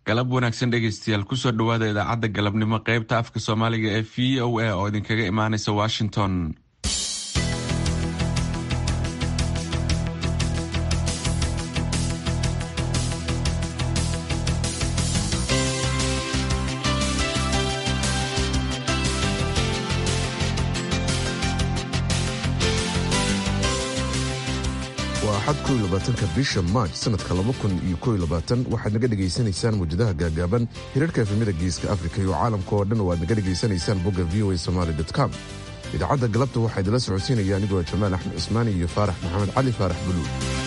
galab wanaagsan dhegaystayaal kusoo dhowaada idaacadda galabnimo qaybta afka soomaaliga ee v o a oo idinkaga imaanaysa washington waa axad ko iyo labaatanka bisha maaj sanadka laba kun iyo ko iyo labaatan waxaad naga dhegaysanaysaan mawjadaha gaagaaban hirarka efemida geeska afrika iyo caalamka oo dhan oo aad naga dhegaysanaysaan bogga v o a somaali com idaacadda galabta waxaa idinla socodsiinaya anigoo jamaal axmed cismaani iyo faarax maxamed cali faarax buluud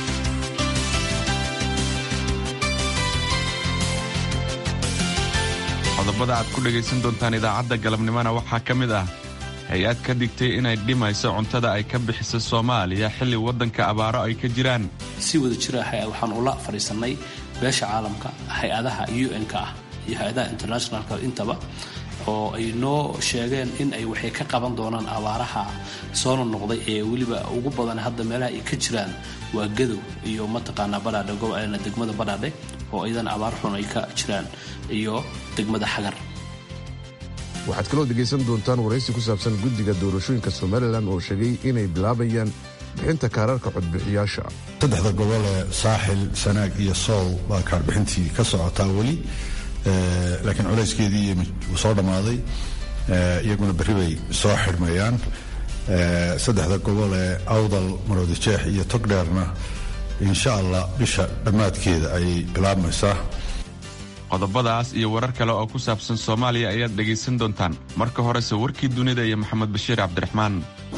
qodobada aad ku dhegaysan doontaan idaacadda galabnimona waxaa ka mid ah hay-ad ka digtay inay dhimayso cuntada ay ka bixiso soomaaliya xilli waddanka abaaro ay ka jiraan si wada jira waxaan ula fadhiisannay beesha caalamka hay-adaha un-ka ah iyo hay-adaha internationalka intaba oo ay noo sheegeen in ay waxay ka qaban doonaan abaaraha soo nonoqday ee weliba ugu badan hadda meelaha ay ka jiraan waa gadow iyo mataqaanaa badhaadhe gobolna degmada badhaadhe oo iyadan abaar xun ay ka jiraan iyo degmada xagar waxaad kaloo dhegaysan doontaan waraysi ku saabsan guddiga doorashooyinka somalilan oo sheegay inay bilaabayaan bixinta kaararka codbixiyaasha saddexda gobol ee saaxil sanaag iyo sool baa kaarbixintii ka socotaa weli laakiin culayskeedii wuu soo dhammaaday iyaguna berri bay soo xidhmayaan saddexda gobol ee awdal maroodijeex iyo togdheerna insha allah bisha dhammaadkeeda ayay bilaabmaysaa qodobadaas iyo warar kale oo ku saabsan soomaaliya ayaad dhegaysan doontaan marka horese warkii dunida iyo maxamed bashiir cabdiraxmaan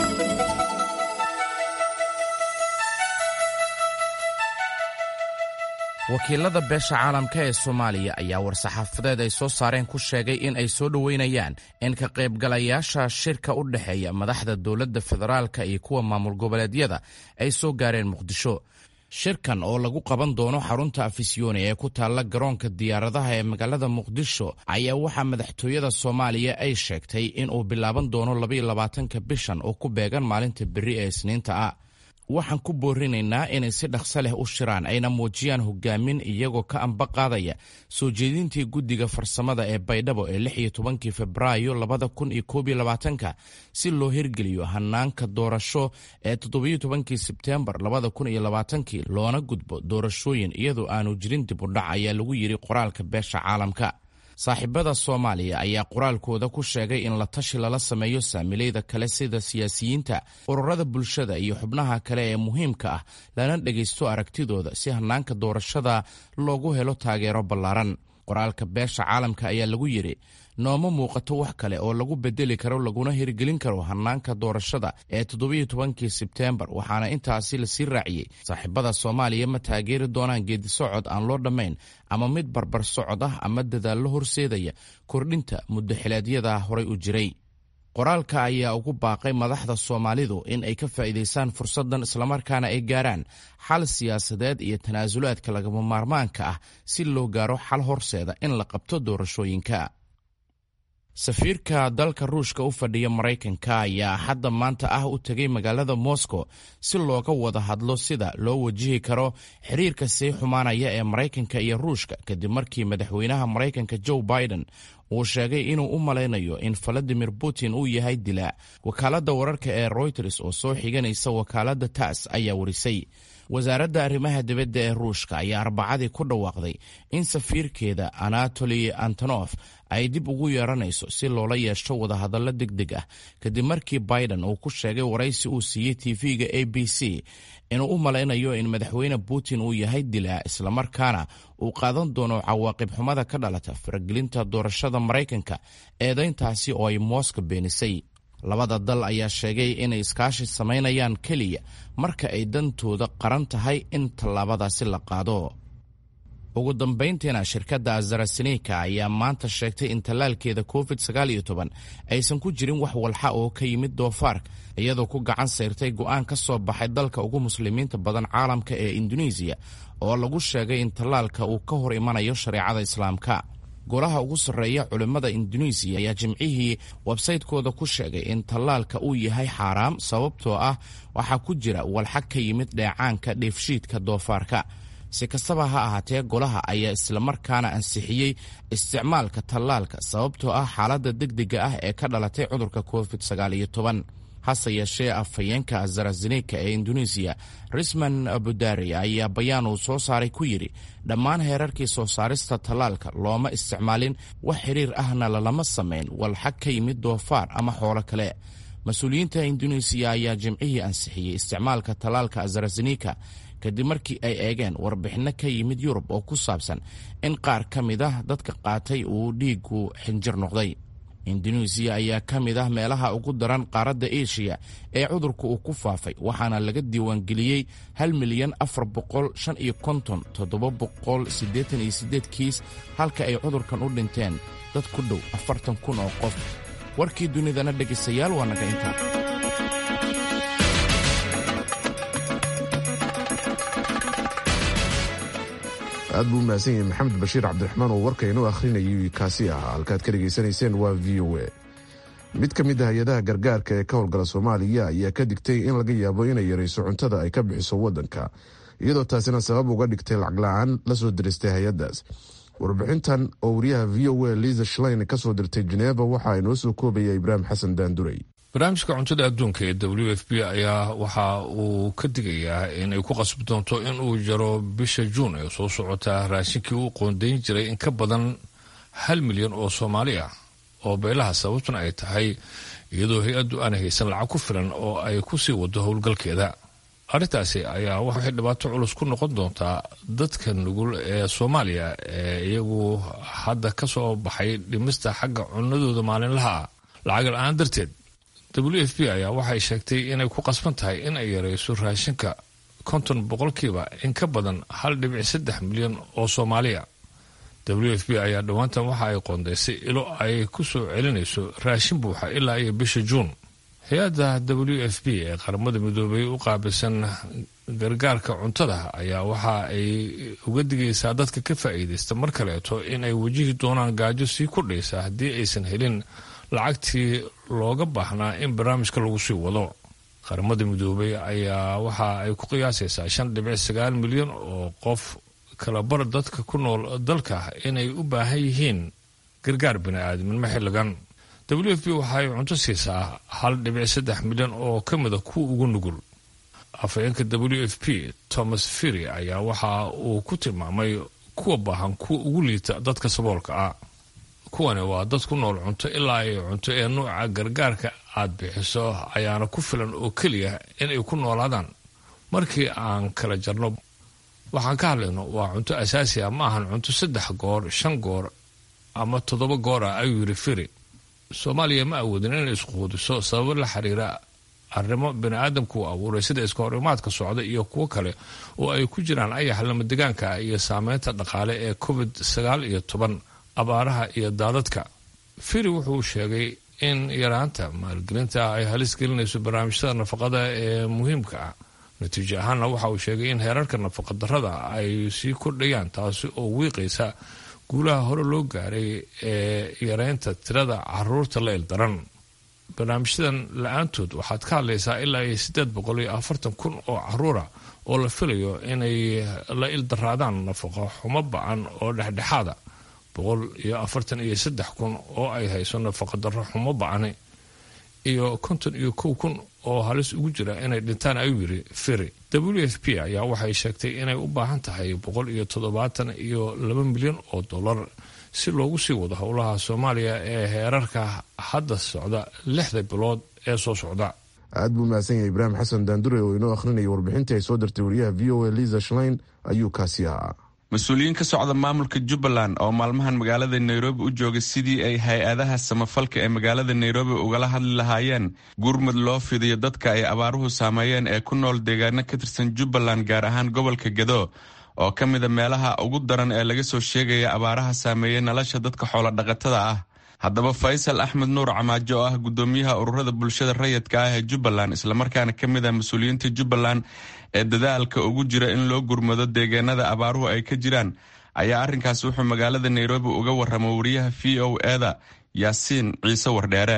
wakiilada beesha caalamka ee soomaaliya ayaa war-saxaafadeed ay soo saareen ku sheegay in ay soo dhoweynayaan in ka qaybgalayaasha shirka u dhexeeya madaxda dowladda federaalka iyo kuwa maamul goboleedyada ay soo gaareen muqdisho shirkan oo lagu qaban doono xarunta afisyooni ee ku taalla garoonka diyaaradaha ee magaalada muqdisho ayaa waxaa madaxtooyada soomaaliya ay sheegtay inuu bilaaban doono labayolabaatanka bishan oo ku beegan maalinta berri ee isniinta ah waxaan ku boorinaynaa inay si dhaqso leh u shiraan ayna muujiyaan hogaamin iyagoo ka amba qaadaya soo jeedintii guddiga farsamada ee baydhabo ee lix iyo tobankii febraayo labada kun iyo koob iyo labaatanka si loo hirgeliyo hanaanka doorasho ee toddobiyo tobankii sebteembar labada kun iyo labaatankii loona gudbo doorashooyin iyadoo aanu jirin dib u dhac ayaa lagu yidhi qoraalka beesha caalamka saaxiibada soomaaliya ayaa qoraalkooda ku sheegay in la tashi lala sameeyo saamilayda kale sida siyaasiyiinta ururada bulshada iyo xubnaha kale ee muhiimka ah lana dhegaysto aragtidooda si hanaanka doorashada loogu helo taageero ballaaran qoraalka beesha caalamka ayaa lagu yidhi nooma muuqato wax kale oo lagu bedeli karo laguna hirgelin karo hanaanka doorashada ee toddobiyo tobankii sebteembar waxaana intaasi lasii raaciyey saaxiibada soomaaliya ma taageeri doonaan geedisocod aan loo dhammayn ama mid barbar socod ah ama dadaallo horseedaya kordhinta muddaxileedyada horay u jiray qoraalka ayaa ugu baaqay madaxda soomaalidu in ay ka faa'iidaystaan fursaddan islamarkaana ay gaaraan xal siyaasadeed iyo tanaasulaadka lagama maarmaanka ah si loo gaaro xal horseeda in la qabto doorashooyinka safiirka dalka ruushka u fadhiya maraykanka ayaa hadda maanta ah u tegay magaalada moscow si looga wada hadlo sida loo wajihi karo xiriirka sii xumaanaya ee maraykanka iyo ruushka kadib markii madaxweynaha maraykanka joe biden uu sheegay inuu u malaynayo in valadimir putin uu yahay dilaa wakaaladda wararka ee royters oo soo xiganaysa wakaaladda tass ayaa warisay wasaaradda arrimaha dibadda ee ruushka ayaa arbacadii ku dhawaaqday in safiirkeeda anatoli antonof ay dib ugu yeeranayso si loola yeesho wadahadallo deg deg ah kadib markii biden uu ku sheegay waraysi uu siiyey tv-ga a b c inuu u malaynayo in madaxweyne putin uu yahay dilaa islamarkaana uu qaadan doono cawaaqib xumada ka dhalata faragelinta doorashada maraykanka eedayntaasi oo ay mooska beenisay labada dal ayaa sheegay inay iskaashi samaynayaan keliya marka ay dantooda qaran tahay in tallaabadaasi la qaado ugu dambayntiina shirkadda azarasenika ayaa maanta sheegtay in tallaalkeeda covid aysan ku jirin wax walxa oo ka yimid doofaarka iyadoo ku gacan sayrtay go'aan ka soo baxay dalka ugu muslimiinta badan caalamka ee induneisiya oo lagu sheegay in tallaalka uu ka hor imanayo shareecada islaamka golaha ugu sarreeya culimmada induneisiya ayaa jimcihii websaytekooda ku sheegay in tallaalka uu yahay xaaraam sababtoo ah waxaa ku jira walxag ka yimid dheecaanka dheefshiidka doofaarka si kastaba ha ahaatee golaha ayaa islamarkaana ansixiyey isticmaalka tallaalka sababtoo ah xaaladda degdega ah ee ka dhalatay cudurka covid hase yeeshee afhayeenka zarazenika ee induneisiya risman abudari ayaa bayaan uu soo saaray ku yidhi dhammaan heerarkii soo saarista tallaalka looma isticmaalin wax xiriir ahna lalama samayn walxag ka yimid doofaar ama xoolo kale mas-uuliyiinta induneisiya ayaa jimcihii ansixiyey isticmaalka tallaalka zarazenika kadib markii ay eegeen warbixinno ka yimid yurub oo ku saabsan in qaar ka mid ah dadka qaatay uu dhiigu xinjir noqday induneisiya ayaa ka mid ah meelaha ugu daran qaaradda eshiya ee cudurka uu ku faafay waxaana laga diiwaangeliyey hal milyan afar boqol shan iyo konton toddoba boqol siddeetan iyo siddeed kiis halka ay cudurkan u dhinteen dad ku dhow afartan kun oo qof warkii dunidana dhegaystayaal waa naga intaa aad buu u mahadsan yahay maxamed bashiir cabdiraxmaan oo warka inoo akhrinayay kaasi ahaa halkaad ka dhegaysanayseen waa v o a mid ka mid ah hay-adaha gargaarka ee ka howlgala soomaaliya ayaa ka digtay in laga yaabo inay yarayso cuntada ay ka bixiso waddanka iyadoo taasina sabab uga dhigtay lacag la-aan la soo diristay hay-addaas warbixintan oo wariyaha v o a liza shlein ka soo dirtay jeneva waxaa inoo soo koobaya ibraahim xasan daanduray barnaamijka cuntada adduunka ee w f b ayaa waxa uu ka digayaa inay ku qasbi doonto in uu jaro bisha juun ee soo socota raashinkii uu qoondayn jiray in ka badan hal milyan oo soomaali ah oo beelaha sababtuna ay tahay iyadoo hay-addu aan haysan lacag ku filan oo ay ku sii wado howlgalkeeda arrintaasi ayaa waxay dhibaato culus ku noqon doontaa dadka nugul ee soomaaliya ee iyagu hadda ka soo baxay dhimista xagga cunadooda maalinlaha ah lacag la-aan darteed w f b ayaa waxay sheegtay inay ku qasban tahay in ay yarayso raashinka konton boqolkiiba in ka badan hal dhibic saddex milyan oo soomaaliya w f b ayaa dhowaantan waxa ay qoondaysay ilo ay ku soo celinayso raashin buuxa ilaa iyo bisha juun hay-adda w f b ee qaramada midoobay u qaabilsan gargaarka cuntada ayaa waxa ay uga digaysaa dadka ka faa'iidaysta mar kaleeto in ay wajihi doonaan gaajo sii kordhaysa haddii aysan helin lacagtii looga baahnaa in barnaamijka lagu sii wado qaramada midoobay ayaa waxa ay ku qiyaasaysaa shan dhibic sagaal milyan oo qof kalabar dadka ku nool dalka inay u baahan yihiin gargaar bini-aadminimo xilligan w f b waxaay cunto siisaa hal dhibic saddex milyan oo ka mida kuwa ugu nugul afhayeenka w f p thomas firy ayaa waxa uu ku tilmaamay kuwa baahan kuwa ugu liita dadka saboolka ah kuwani waa dad ku nool cunto ilaa ay cunto ee nuuca gargaarka aad bixiso ayaana ku filan oo keliya inay ku noolaadaan markii aan kala jarno waxaan ka hadlayno waa cunto asaasi ah ma ahan cunto saddex goor shan goor ama toddoba goor ah ayuu yidhi firi soomaaliya ma awoodin inay isquudiso sababo la xiriira arrimo bini-aadamku uu abuuray sida iska horimaadka socda iyo kuwo kale oo ay ku jiraan ayax lamadegaanka iyo saameynta dhaqaale ee covid sagaal iyo toban abaaraha iyo daadadka firi wuxuu sheegay in yaraanta maalgelinta ay halis gelinayso barnaamijyada nafaqada ee muhiimka ah natiijo ahaanna waxa uu sheegay in heerarka nafaqadarrada ay sii kordhayaan taasi oo wiiqaysa guulaha hore loo gaaray ee yareynta tirada caruurta la ildaran barnaamijyadan la-aantood waxaad ka hadlaysaa ilaa iyo siddeed boqol iyo afartan kun oo caruura oo la filayo inay la ildaraadaan nafaqo xumo ba-an oo dhexdhexaada boqol iyo afartan iyo saddex kun oo ay hayso nafaqadarro xumo ba-ani iyo konton iyo kow kun oo halis ugu jira inay dhintaan ayuu yidhi firi w f p ayaa waxay sheegtay inay u baahan tahay boqol iyo toddobaatan iyo laba milyan oo dollar si loogu sii wado howlaha soomaaliya ee heerarka hadda socda lixda bilood ee soo socda aad buu mahadsan yahay ibraahim xasan daandure oo inoo akhrinaya warbixintii ay soo dirtay wariyaha v o a liza shlein ayuu kaasi ahaa mas-uuliyiin ka socda maamulka jubbaland oo maalmahan magaalada nairobi u joogay sidii ay hay-adaha samafalka ee magaalada nairobi ugala hadli lahaayeen gurmud loo fidiyo dadka ay abaaruhu saameeyeen ee ku nool deegaano ka tirsan jubbaland gaar ahaan gobolka gedo oo ka mida meelaha ugu daran ee laga soo sheegaya abaaraha saameeyey nolosha dadka xoolodhaqatada ah haddaba faysal axmed nuur camaajo oo ah gudoomiyaha ururada bulshada rayidka ah ee jubbaland islamarkaana ka mid ah mas-uuliyiinta jubbaland ee dadaalka ugu jira in loo gurmado deegaanada abaaruhu ay ka jiraan ayaa arrinkaas wuxuu magaalada nairobi uga warramay wariyaha v o eda yaasiin ciise wardheere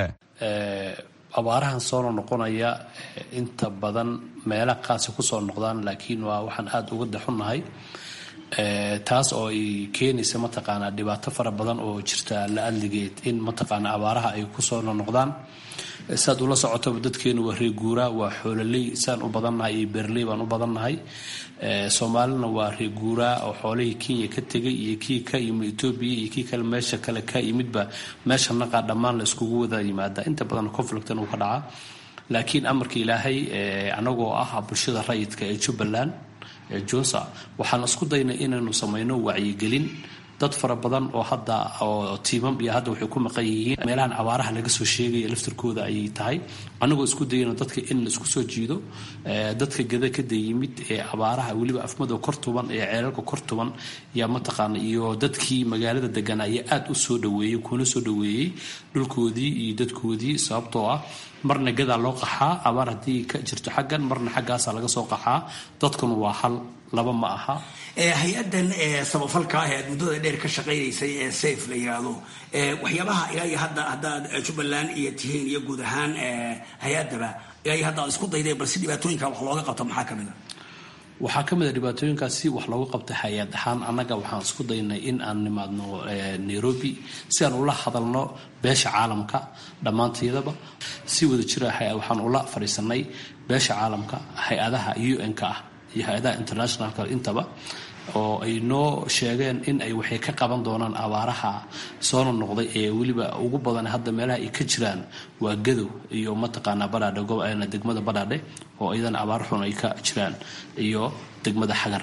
abaarahan soo noqonaya inta badan meela qaasi kusoo noqdaan laakiin waa waxaan aada uga daxunnahay taas oo ay keenaysa mataqaanaa dhibaato fara badan oo jirta la adligeed in mataqaanaa abaaraha ay kusoo noqdaan saad ula socotaba dadkeenu waa reeguuraa waa xoololey saan u badannahay iyo beerley baan u badannahay soomaalina waa reeguuraa oo xoolihii kenya ka tegay iyo kii ka yimid etoobiya iyo kii kale meesha kale ka yimidba meesha naqaa dhammaan la iskugu wada yimaada inta badan conflictan uu ka dhacaa laakiin amarka ilaahay anagoo ah bulshada rayidka ee jubbaland junsa waxaan isku daynay inaynu samayno wacyigelin dad fara badan oo hadda oo tiimam iyo hadda waxay ku maqan yihiin meelahan abaaraha laga soo sheegaya laftarkooda ayay tahay annagoo isku dayayno dadka in la isku soo jiido dadka gada kada yimid ee abaaraha weliba afmado kor tuban ee ceelalka kor tuban yaa mataqaana iyo dadkii magaalada deganaa ayaa aad u soo dhaweeyey kuna soo dhaweeyey dhulkoodii iyo dadkoodii sababtoo ah marna gadaa loo qaxaa abaar haddii ka jirto xaggan marna xaggaasaa laga soo qaxaa dadkuna waa hal laba ma aha hay-adan samafalka ah ee aad muddada dheer ka shaqaynaysay ee safe la yiraahdo waxyaabaha ilaa iyo hadda haddaad jubbaland iyo tihiin iyo guud ahaan hay-adaba ilaa iyo hadda aad isku dayday bal si dhibaatooyinka wax looga qabto maxaa ka mid a waxaa ka mid a dhibaatooyinkaas si wax looga qabtay hay-ad ahaan annaga waxaan isku daynay in aan nimaadno nairobi si aan ula hadalno beesha caalamka dhammaanteedaba si wada jira waxaan ula fadhiisanay beesha caalamka hay-adaha un-ka ah iyo hay-adaha internationalka intaba oo ay noo sheegeen in ay waxay ka qaban doonaan abaaraha soona noqday ee weliba ugu badan hadda meelaha ay ka jiraan waa gadow iyo mataqaanaa badhaadhe degmada badhaadhe oo iyadan abaar xun ay ka jiraan iyo degmada xagar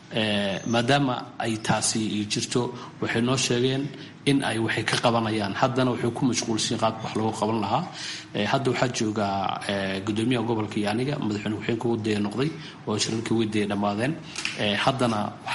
maadaama ay taasi jirto waxay noo sheegeen in ay waxay ka qabanayaan haddana waxay ku mashquulsiin qaabka wax loogu qaban lahaa hadda waxaa joogaa gudoomiyaha gobolka iyo aniga madaxweyne ku-xeenka wadaya noqday oo shirarkii wadaya dhammaadeen haddana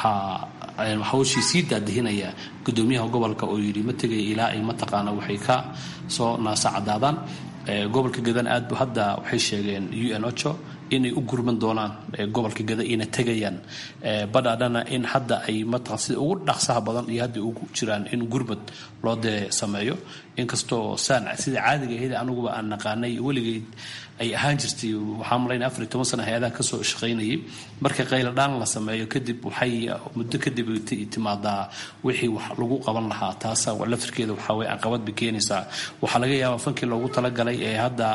waxaa hawshii sii daadihinaya gudoomiyaha gobolka oo yidhi ma tegaya ilaa ay mataqaana waxay ka soo naasa cadaadaan gobolka gadan aad bu hadda waxay sheegeen un ocho inay u gurman doonaan gobolka gada ina tegayaan badhaadhana in hadda ay mataqan sida ugu dhaqsaha badan iyo hadda ugu jiraan in gurmad loo dee sameeyo inkastoo saan sida caadiga ahayd anuguba aan naqaanay weligeyd ay ahaan jirtay waxaa malaynaya afar iyo toban sana hay-adaha kasoo shaqaynayay marka qayladhaan la sameeyo kadib waxay muddo kadib timaadaa wixii wax lagu qaban lahaa taasa laftirkeeda waxaa weye caqabad bay keenaysaa waxaa laga yaabaa fankii loogu talagalay ee hadda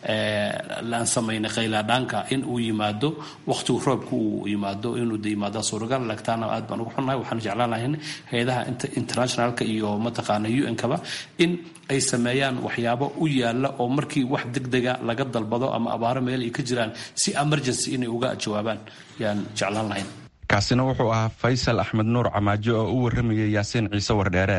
laan samaynay qayladhaanka in uu yimaado waqtigu roobka uu yimaado inuu de yimaado suuragal lagtaana aad baan ugu xunnahay waxaan jeclaan lahayn hay-adaha internationalka iyo mataqaana un-kaba in ay sameeyaan waxyaabo u yaala oo markii wax degdega laga dalbado ama abaaro meel ay ka jiraan si emergency inay uga jawaabaan yaan jeclaan lahayn kaasina wuxuu ahaa faysal axmed nuur camaajo oo u warramayay yaasiin ciise wardheere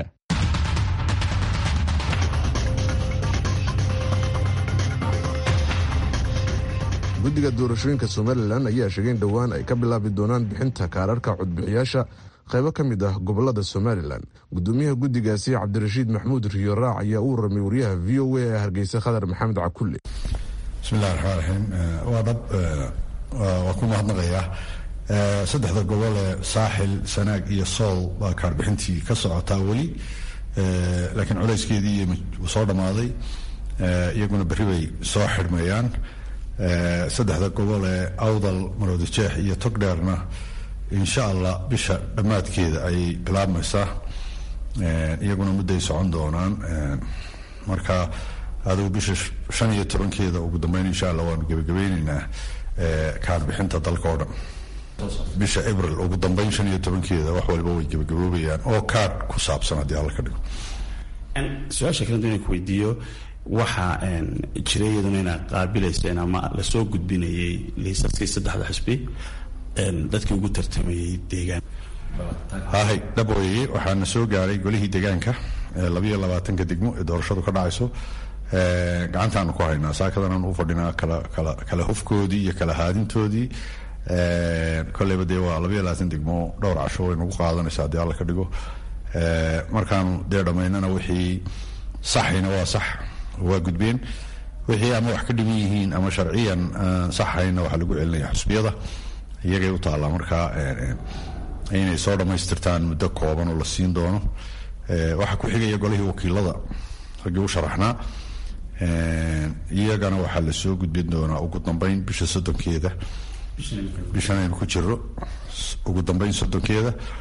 guddiga doorashooyinka somalilan ayaa sheegay in dhowaan ay ka bilaabi doonaan bixinta kaararka codbixiyaasha qaybo ka mid ah gobolada somalilan gudoomiyaha guddigaasi cabdirashiid maxmuud riyo raac ayaa u warramay wariyaha v o a ee hargeysa khadar maxamed cakulle bismillahi raxmaan raxiim waa dhab waa ku mahadnaqayaa saddexda gobol ee saaxil sanaag iyo sool baa kaarbixintii ka socotaa weli laakiin culayskeedii soo dhammaaday iyaguna berri bay soo xidhmayaan saddexda gobol ee awdal maroodijeex iyo togdheerna insha allah bisha dhammaadkeeda ayay bilaabmaysaa iyaguna mudday socon doonaan marka adigu bisha shan iyo tobankeeda ugu dambeyn insha allah waanu gebagabeyneynaa kaarbixinta dalka oo dhan bisha abril ugu dambeyn shan iyo tobankeeda wax waliba way gebagaboobayaan oo kaadh ku saabsan haddii alla ka dhigo su-aasha kalenta inaan ku weydiiyo waxaa jira iyaduna inaad qaabilayseen ama lasoo gudbinayay liisaskii saddexda xisbi dadkii ugu tartamayay deegaan hahay dhaboyeye waxaana soo gaaray golihii deegaanka labayo labaatanka degmo ee doorashadu ka dhacayso gacantaanu ku haynaa saakadanaan u fadhinaa kala kala kala hufkoodii iyo kala haadintoodii kolleyba dee waa labayo labaatan degmo dhowr casho way nagu qaadanaysa haddii alla ka dhigo markaanu dee dhammaynana wixii saxayna waa sax waa gudbeen wixii ama wax ka dhiman yihiin ama sharciyan saxayna waxaa lagu celinaya xusbiyada iyagay u taallaa markaa inay soo dhammaystirtaan muddo kooban oo la siin doono waxaa ku xigaya golihii wakiilada raggii u sharaxnaa iyagana waxaa lasoo gudbin doonaa ugu dambeyn bisha soddonkeeda bishan aynu ku jiro ugu dambeyn soddonkeeda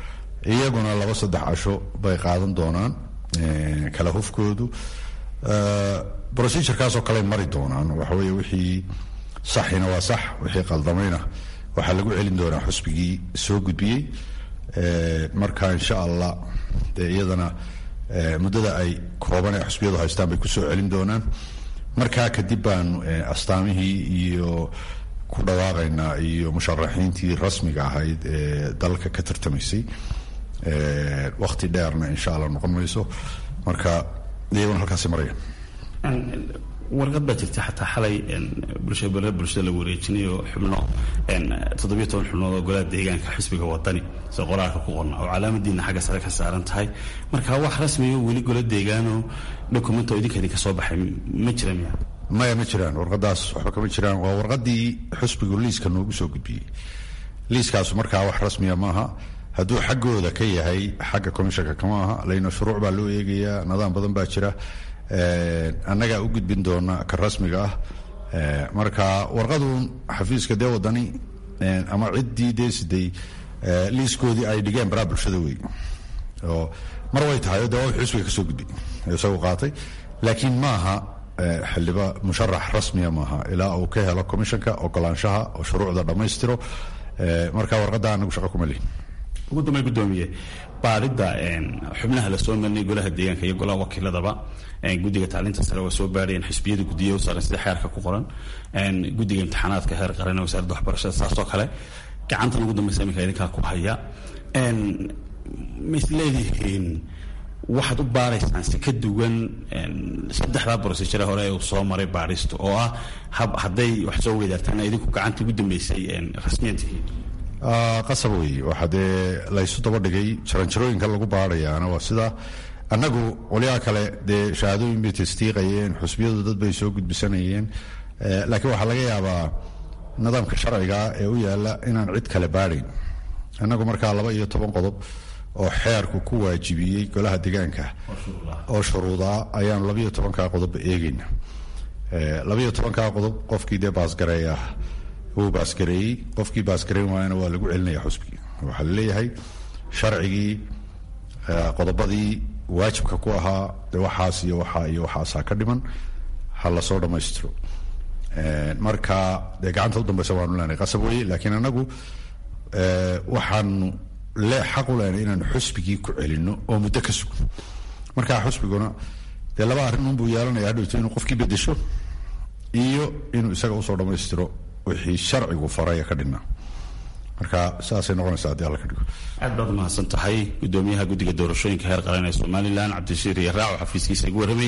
iyaguna laba saddex casho bay qaadan doonaan kala hufkoodu procedurekaasoo kale mari doonaan waxaweye wixii saxina waa sax wixii qaldamayna waxaa lagu celin doonaa xusbigii soo gudbiyey marka insha allah dee iyadana muddada ay kooban ee xusbiyadu haystaan bay kusoo celin doonaan markaa kadib baanu astaamihii iyo ku dhawaaqaynaa iyo musharaxiintii rasmiga ahayd ee dalka ka tartamaysay wakti dheerna insha allah noqon mayso marka iyaguna halkaasi maraya warqad baa jirta xataa xalay bulshada bulshada lagu wareejinayo xubno toddobiyo toban xubnood oo golaha deegaanka xisbiga wadani sida qoraalka ku qorna oo calaamadiina xagga sare ka saaran tahay marka wax rasmiyo weli gola deegaanoo dokumento idinka idinka soo baxay ma jira miya maya ma jiraan warqadaas waxba kama jiraan waa warqadii xusbigu liiska noogu soo gudbiyey liiskaasu markaa wax rasmiya maaha hadduu xaggooda ka yahay xagga commishanka kama aha layna shuruuc baa loo eegayaa nidaam badan baa jira annagaa u gudbin doona ka rasmiga ah marka warqaduun xafiiska dee wadani ama ciddii dee siday liiskoodii ay dhigeen baraa bulshada wey oo mar way tahay de waa xusbiga kasoo gudbay isagu qaatay laakiin maaha xildhiba musharax rasmiya maaha ilaa uu ka helo commishanka ogolaanshaha oo shuruucda dhammaystiro marka warqadda anagu shaqo kuma lihin ugu dambay gudoomiye baarida xubnaha lasoo marinay golaha deegaanka iyo golaha wakiiladaba guddiga tacliinta sare waa soo baarayeen xisbiyada guddiya saaran sida xeerka ku qoran guddiga imtixaanaadka heer qaran wasaaradda waxbarashada saasoo kale gacantan ugu dambeysa iminka idinkaa ku haya ma isleedihiin waxaad u baaraysaan si ka duwan saddexdaa brosejare hore uu soo maray baaristu oo ah hadday wax soo weydaartaan idinku gacanta ugu dambeysay rasmiyan tihiin qasab wey waxaa dee laysu daba dhigay jaranjarooyinka lagu baarayaana waa sida annagu qolyaha kale dee shahaadooyin bay tasdiiqayeen xusbiyadu dad bay soo gudbisanayeen laakiin waxaa laga yaabaa nidaamka sharciga ee u yaala inaan cid kale baarayn annagu markaa laba iyo toban qodob oo xeerku ku waajibiyey golaha deegaanka oo shuruudaa ayaanu labaiyo tobankaa qodobba eegayna labaiyo tobankaa qodob qofkii dee baasgareeya wuu baasgareeyey qofkii baasgareyn waayana waa lagu celinaya xusbigii waxaa laleeyahay sharcigii qodobadii waajibka ku ahaa de waxaas iyo waxaa iyo waxaasaa ka dhiman ha lasoo dhammaystiro marka dee gacanta u dambeysa waanu leenahay qasab weye laakiin anagu waxaanu le xaq u leenahay inaanu xusbigii ku celino oo muddo ka sugo markaa xusbiguna dee laba arrin unbuu yeelanaya hadhowto inuu qofkii bedesho iyo inuu isaga usoo dhammaystiro wixii sharcigu faraya ka dhinaa marka saasay noqonaysaa haddii alla ka dhigo aad baad umahadsan tahay gudoomiyaha guddiga doorashooyinka heer qaran ee somalilan cabdishiir iyo raaco xafiiskiisa igu warramay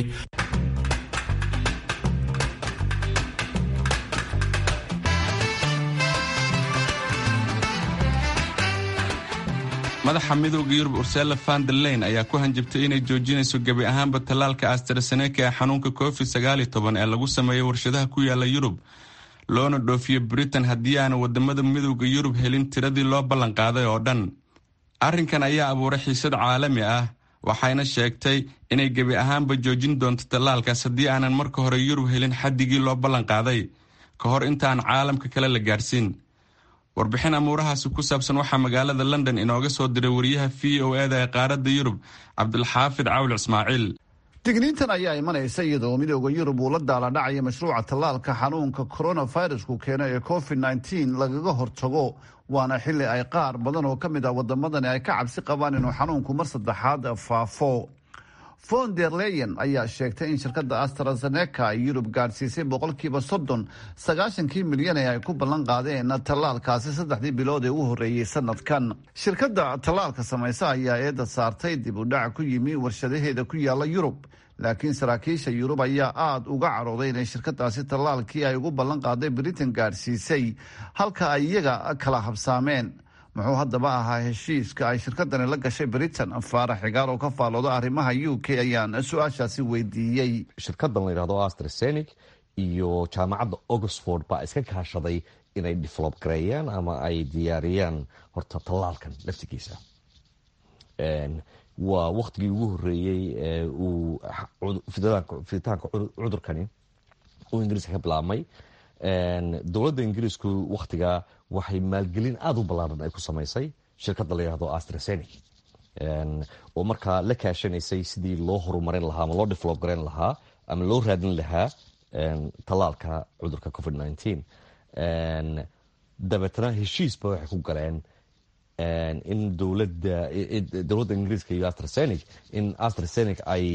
madaxa midooda yurub ursela van der leyn ayaa ku hanjabtay inay joojinayso gebi ahaanba tallaalka astraseneka ee xanuunka covid sagaaliyo toban ee lagu sameeyo warshadaha ku yaala yurub loona dhoofiyo britain haddii aana wadamada midooda yurub helin tiradii loo ballanqaaday oo dhan arrinkan ayaa abuuray xiisad caalami ah waxayna sheegtay inay gebi ahaanba joojin doonto tallaalkaas haddii aanan marka hore yurub helin xaddigii loo ballanqaaday ka hor intaan caalamka kale la gaadhsiin warbixin amuurahaasi ku saabsan waxaa magaalada london inooga soo diray wariyaha v o eda ee qaaradda yurub cabdulxaafid cawil ismaaciil digniintan ayaa imanaysa iyadoo midooda yurub uu la daaladhacaya mashruuca tallaalka xanuunka coronavirusku keeno ee covid nteen lagaga hortago waana xili ay qaar badan oo ka mid ah wadamadani ay ka cabsi qabaan inuu xanuunku mar saddexaad faafo von der leyen ayaa sheegtay in shirkadda astrazeneca ay yurub gaadhsiisay boqolkiiba soddon sagaashankii milyan ee ay ku ballan qaadeen tallaalkaasi saddexdii bilood ee u horreeyey sanadkan shirkadda tallaalka samaysa ayaa eedda saartay dib u dhac ku yimi warshadaheeda ku yaala yurub laakiin saraakiisha yurub ayaa aada uga carooday inay shirkadaasi tallaalkii ay ugu ballan qaaday britain gaadhsiisay halka ay iyaga kala habsaameen muxuu haddaba ahaa heshiiska ay shirkadani la gashay britain faarax xigaar oo ka faalooda arrimaha u k ayaan su-aashaasi weydiiyey shirkadan la yidhahdo astrasenic iyo jaamacadda oxford baa iska kaashaday inay develop gareeyaan ama ay diyaariyaan horta tallaalkan laftigiisa waa waktigii ugu horeeyey ee uu fiditaanka cudurkani uu ingiriiska ka bilaabmay dowladda ingiriisku waktigaa waxay maalgelin aada u ballaaran ay ku samaysay shirkadda la yihahdo astrasenic oo markaa la kaashanaysay sidii loo horumarin lahaa ama loo develop garan lahaa ama loo raadin lahaa tallaalka cudurka covid dabeetna heshiisba waxay ku galeen in dowladda dowladda ingiriiska iyo astrasenic in astrasenic ay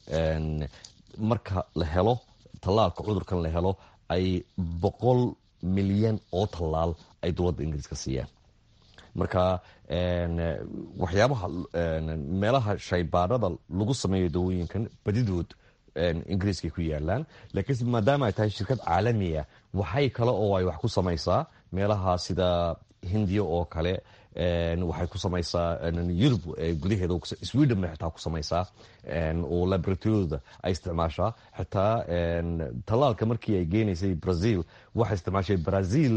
marka la helo tallaalka cudurkan la helo ay boqol milyan oo tallaal ay dowladda ingiriiska siiyaan marka waxyaabaha meelaha shaybaarada lagu sameeyo dawooyinkan badidood ingiriiskay ku yaalaan laakiinse maadaama ay tahay shirkad caalamiya waxay kale oo ay wax ku samaysaa meelaha sida hindiya oo kale waxay ku samaysaa yurub gudaheeda sweden bay xitaa ku samaysaa oo laboratoriyadooda ay isticmaashaa xitaa tallaalka markii ay geenaysay brazil waxay isticmaashay brazil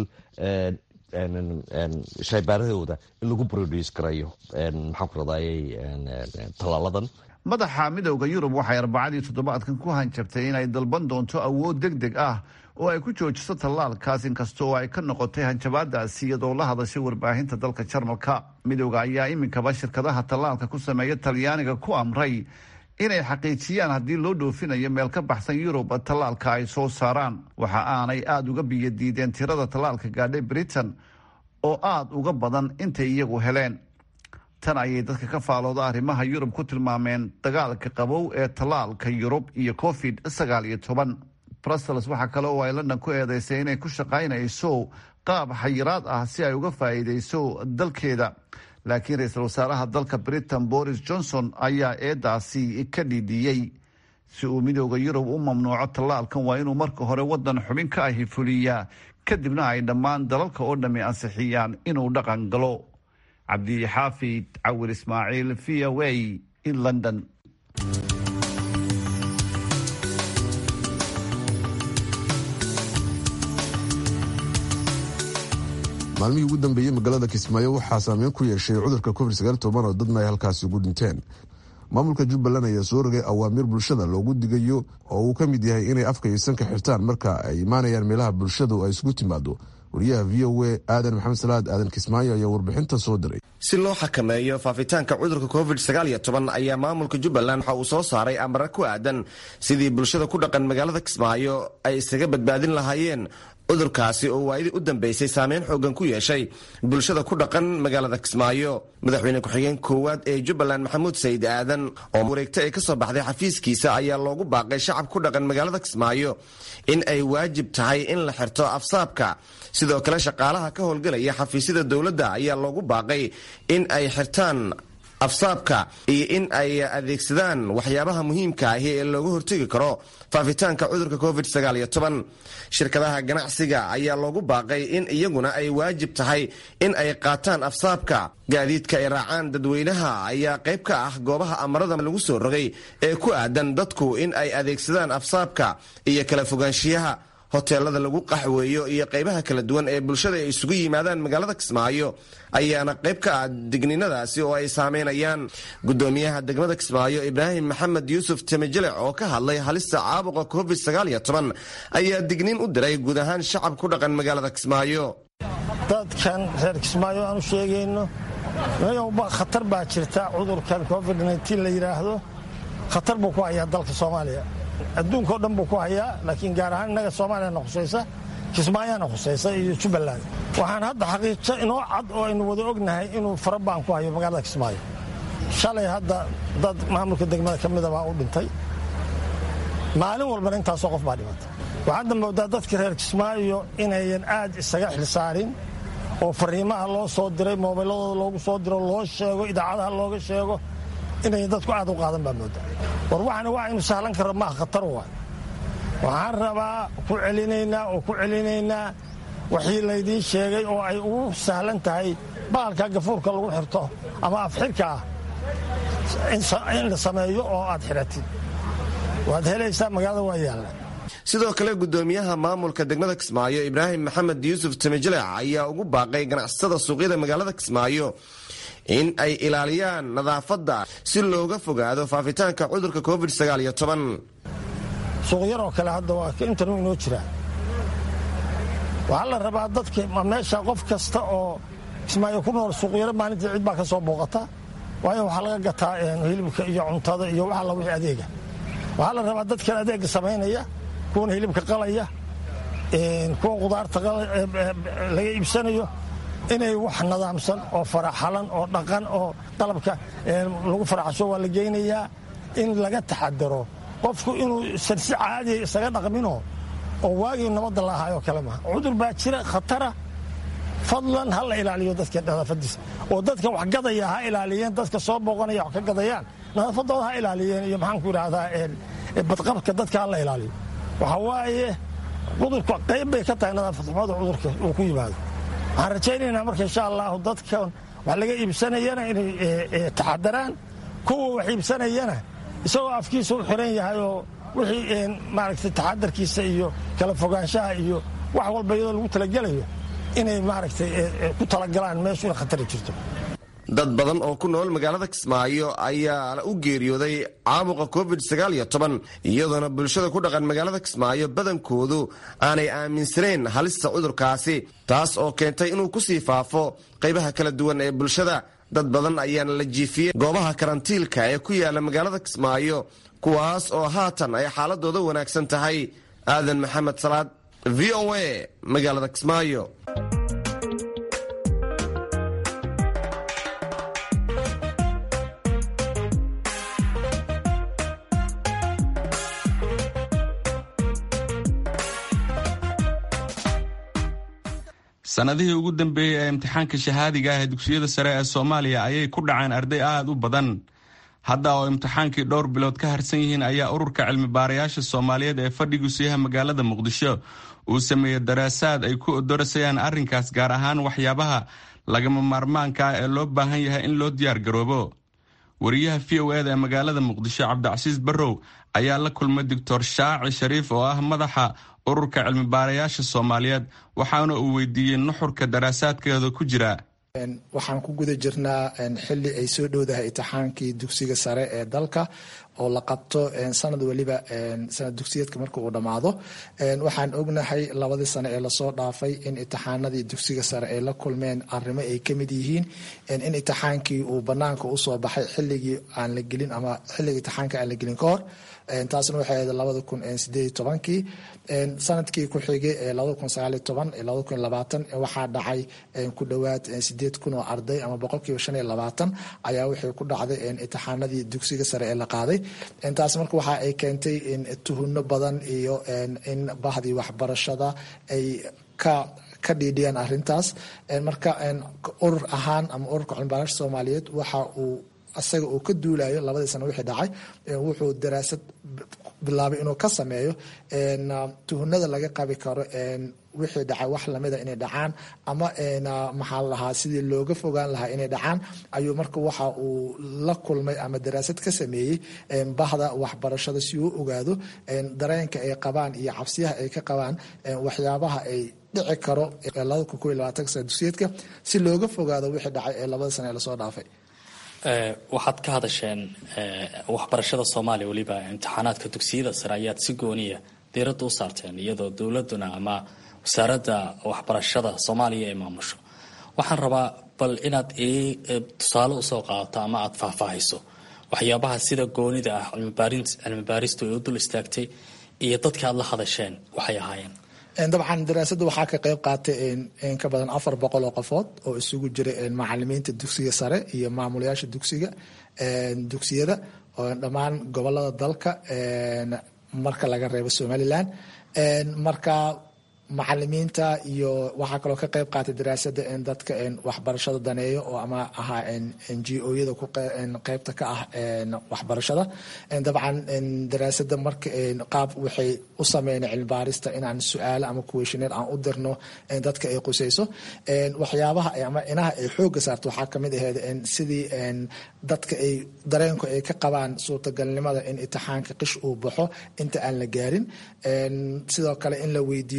shaybaaradooda in lagu produce garayo maxaan ku radayay tallaaladan madaxa midowda yurub waxay arbacadii toddobaadkan ku hanjabtay inay dalban doonto awood deg deg ah oo ay ku joojiso tallaalkaas inkasta oo ay ka noqotay hanjabaadaasi iyadoo la hadashay warbaahinta dalka jarmalka midowda ayaa iminkaba shirkadaha tallaalka ku sameeya talyaaniga ku amray inay xaqiijiyaan haddii loo dhoofinayo meel ka baxsan yurub tallaalka ay soo saaraan waxa aanay aada uga biyadiideen tirada tallaalka gaadhay britain oo aada uga badan intay iyagu heleen tan ayay dadka ka faalooda arrimaha yurub ku tilmaameen dagaalka qabow ee tallaalka yurub iyo covid sagaal iyo toban brussels waxaa kale oo ay london ku eedeysay inay ku shaqaynayso qaab xayiraad ah si ay uga faa'iideyso dalkeeda laakiin ra-iisul wasaaraha dalka britain boris johnson ayaa eedaasi ka dhidhiyey si uu midooda yurub u mamnuuco tallaalkan waa inuu marka hore wadan xubin ka ahi fuliyaa kadibna ay dhammaan dalalka oo dhammi ansixiyaan inuu dhaqan galo cabdixaafid cawir ismaaciil v o a in london maalmihii ugu dambeeyey magaalada kismaayo waxaa saameyn ku yeeshay cudurka covid oo dadna ay halkaasi ugu dhinteen maamulka jubbaland ayaa soo rogay awaamiir bulshada loogu digayo oo uu ka mid yahay inay afka iyo sanka xirtaan marka ay imaanayaan meelaha bulshadu ay isugu timaado wariyaha v o a aadan maxamed salaad aadan kismaayo ayaa warbixinta soo diray si loo xakameeyo faafitaanka cudurka covid ayaa maamulka jubbaland waxa uu soo saaray amare ku aadan sidii bulshada ku dhaqan magaalada kismaayo ay isaga badbaadin lahaayeen cudurkaasi oo waayadii u dambeysay saameyn xoogan ku yeeshay bulshada ku dhaqan magaalada kismaayo madaxweyne ku-xigeen koowaad ee jubbaland maxamuud sayid aadan oo wareegta ay ka soo baxday xafiiskiisa ayaa loogu baaqay shacab ku dhaqan magaalada kismaayo in ay waajib tahay in la xirto afsaabka sidoo kale shaqaalaha ka howlgelaya xafiisyada dowladda ayaa loogu baaqay in ay xirtaan afsaabka iyo in ay adeegsadaan waxyaabaha muhiimka ahi ee looga hortegi karo faafitaanka cudurka covid shirkadaha ganacsiga ayaa loogu baaqay in iyaguna ay waajib tahay in ay qaataan afsaabka gaadiidka ay raacaan dadweynaha ayaa qayb ka ah goobaha amarada lagu soo rogay ee ku aadan dadku in ay adeegsadaan afsaabka iyo kala fogaanshiyaha hoteelada lagu qaxweeyo iyo qaybaha kala duwan ee bulshada ay isugu yimaadaan magaalada kismaayo ayaana qayb ka ah digninadaasi oo ay saameynayaan gudoomiyaha degmada kismaayo ibraahim maxamed yuusuf temijelic oo ka hadlay halista caabuqa covid ayaa digniin u diray guud ahaan shacab ku dhaqan magaalada kismaayo dadkan reer kismaayo aan u sheegayno khatar baa jirta cudurkan covid la yidhaahdo khatar buu ku hayaa dalka soomaaliya adduunka o dhan buu ku hayaa laakiin gaar ahaan innaga soomaaliyana khusaysa kismaayaana khusaysa iyo jubbaland waxaan hadda xaqiijo inoo cad oo aynu wada ognahay inuu farabaan ku hayo magaalada kismaayo shalay hadda dad maamulka degmada ka mida baa u dhintay maalin walbana intaasoo qof baa dhimata waxaadda moodaa dadka reer kismaayo inayan aad isaga xilsaarin oo fariimaha loo soo diray moobiladooda loogu soo diro loo sheego idaacadaha looga sheego inayan dadku aad u qaadan baa moodaa war waxana waa aynu sahlan karra maaha khatar waay waxaan rabaa ku celinaynaa oo ku celinaynaa wixii laydiin sheegay oo ay ugu sahlan tahay baalka gafuurka lagu xirto ama afxirka ah in la sameeyo oo aad xidhatid waad helaysaa magaalada waa yaalla sidoo kale gudoomiyaha maamulka degmada kismaayo ibraahim maxamed yuusuf temijelic ayaa ugu baaqay ganacsatada suuqyada magaalada kismaayo in ay ilaaliyaan nadaafadda si looga fogaado faafitaanka cudurka covid suuqyaroo kale hadda waa intanu inoo jiraa waxaa la rabaa dadka meesha qof kasta oo kismaayo ku nool suuqyaro maalintii cid baa ka soo booqata waayo waxaa laga gataa hilibka iyo cuntada iyo wax alla wixii adeega waxaa la rabaa dadkan adeega samaynaya kuwana hilibka qalaya kuwa qudaarta laga iibsanayo inay wax nadaamsan oo faraxalan oo dhaqan oo qalabka lagu faraxasho waa la geynayaa in laga taxadaro qofku inuu sarsi caadiya isaga dhaqmino oo waagii nabadda la ahaayoo kale maha cudur baa jira khatara fadlan ha la ilaaliyo dadka nadaafadiisa oo dadka wax gadaya ha ilaaliyeen dadka soo booqanaya wax ka gadayaan nadaafadooda ha ilaaliyeen iyo maxaanku idhahdaa badqabka dadka ha la ilaaliyo waxa waaye cudurka qayb bay ka tahay nadaafadxumada cudurka uu ku yimaado waxaan rajaynaynaa marka insha allahu dadka wax laga iibsanayana inay taxadaraan kuwa wax iibsanayana isagoo afkiisa u xiran yahay oo wixii maaragtay taxadarkiisa iyo kala fogaanshaha iyo wax walba iyadoo lagu talagelayo inay maaragtay ku talagalaan meeshu ina khatari jirto dad badan oo ku nool magaalada kismaayo ayaa u geeriyooday caabuqa covid iyadoona bulshada ku dhaqan magaalada kismaayo badankoodu aanay aaminsanayn halista cudurkaasi taas oo keentay inuu kusii faafo qaybaha kala duwan ee bulshada dad badan ayaana la jiifiyey goobaha karantiilka ee ku yaala magaalada kismaayo kuwaas oo haatan ay xaaladooda wanaagsan tahay aadan maxamed salaad v o a magaalada kismaayo sannadihii ugu dambeeyey ee imtixaanka shahaadiga ah ee dugsiyada sare ee soomaaliya ayay ku dhaceen arday aad u badan hadda oo imtixaankii dhowr bilood ka harsan yihiin ayaa ururka cilmi baarayaasha soomaaliyeed ee fadhigusiyaha magaalada muqdisho uu sameeyey daraasaad ay ku odorasayaan arrinkaas gaar ahaan waxyaabaha lagama maarmaanka ah ee loo baahan yahay in loo diyaar garoobo wariyaha v o eda ee magaalada muqdisho cabdicasiis barrow ayaa la kulmay doctor shaaci shariif oo ah madaxa ururka cilmi baarayaasha soomaaliyeed waxaana uu weydiiyey nuxurka daraasaadkeeda ku jira waxaan ku guda jirnaa xili ay soo dhowdahay imtixaankii dugsiga sare ee dalka oo la qabto sanad weliba sanad dugsiyeedka marka uu dhammaado waxaan ognahay labadii sane ee lasoo dhaafay in imtixaanadii dugsiga sare ay la kulmeen arrimo ay ka mid yihiin in imtixaankii uu banaanka usoo baxay xiligii aan la gelin ama xilligii imtixaanka aan la gelin ka hor taasna waxay ahayd labada kun sideed tobankii sanadkii ku xigay ee labada kun sagaal toban labada kun labaatan waxaa dhacay ku dhowaad sideed kun oo arday ama boqolkiiba shan iyo labaatan ayaa waxay ku dhacday imtixaanadii dugsiga sare ee la qaaday taas marka waxa ay keentay tuhuno badan iyo in bahdii waxbarashada ay ka ka dhiidhiyaan arintaas marka urur ahaan ama ururka cilmibaaraasha soomaaliyeed waxa uu isaga uu ka duulayo labadii sano wixii dhacay wuxuu daraasad bilaabay inuu ka sameeyo tuhunada laga qabi karo wixii dhacay wax lamida inay dhacaan ama maxaa lahaa sidii looga fogaan lahaa inay dhacaan ayuu marka waxa uu la kulmay ama daraasad ka sameeyey bahda waxbarashada si uu ogaado dareenka ay qabaan iyo cabsiyaha ay ka qabaan waxyaabaha ay dhici karo labada kun koiy labaatan sana dugsiyeedka si looga fogaado wixii dhacay ee labada sana ee lasoo dhaafay waxaad ka hadasheen waxbarashada soomaaliya weliba imtixaanaadka dugsiyada sare ayaad si gooniya diiradda u saarteen iyadoo dowladuna ama wasaaradda waxbarashada soomaaliya ay maamusho waxaan rabaa bal inaad ii tusaale usoo qaadato ama aada faahfaahayso waxyaabaha sida goonida ah cilmi baaristu ay u dul istaagtay iyo dadka aad la hadasheen waxay ahaayeen dabcan daraasadda waxaa ka qayb qaatay in ka badan afar boqol oo qofood oo isugu jira macalimiinta dugsiga sare iyo maamulayaasha dugsiga dugsiyada oo dhammaan gobolada dalka marka laga reebo somalilan marka macalimiinta iyo waxaa kaloo ka qayb qaatay daraasada dadka waxbarashada daneeyo oo ama ahaa n g o-yada qeybta ka ah waxbarashada dabcan daraasada marka qaab waxay u sameyn cilmibaarista inaan su-aalo ama kuweshineer aan u dirno dadka ay qusayso waxyaabaha ama inaha ay xooga saarto waxaa kamid aheyd sidii dadka ay dareenku ay ka qabaan suurtagalnimada in imtixaanka qish uu baxo inta aan la gaarin sidoo kale in la weydiiyo dareenka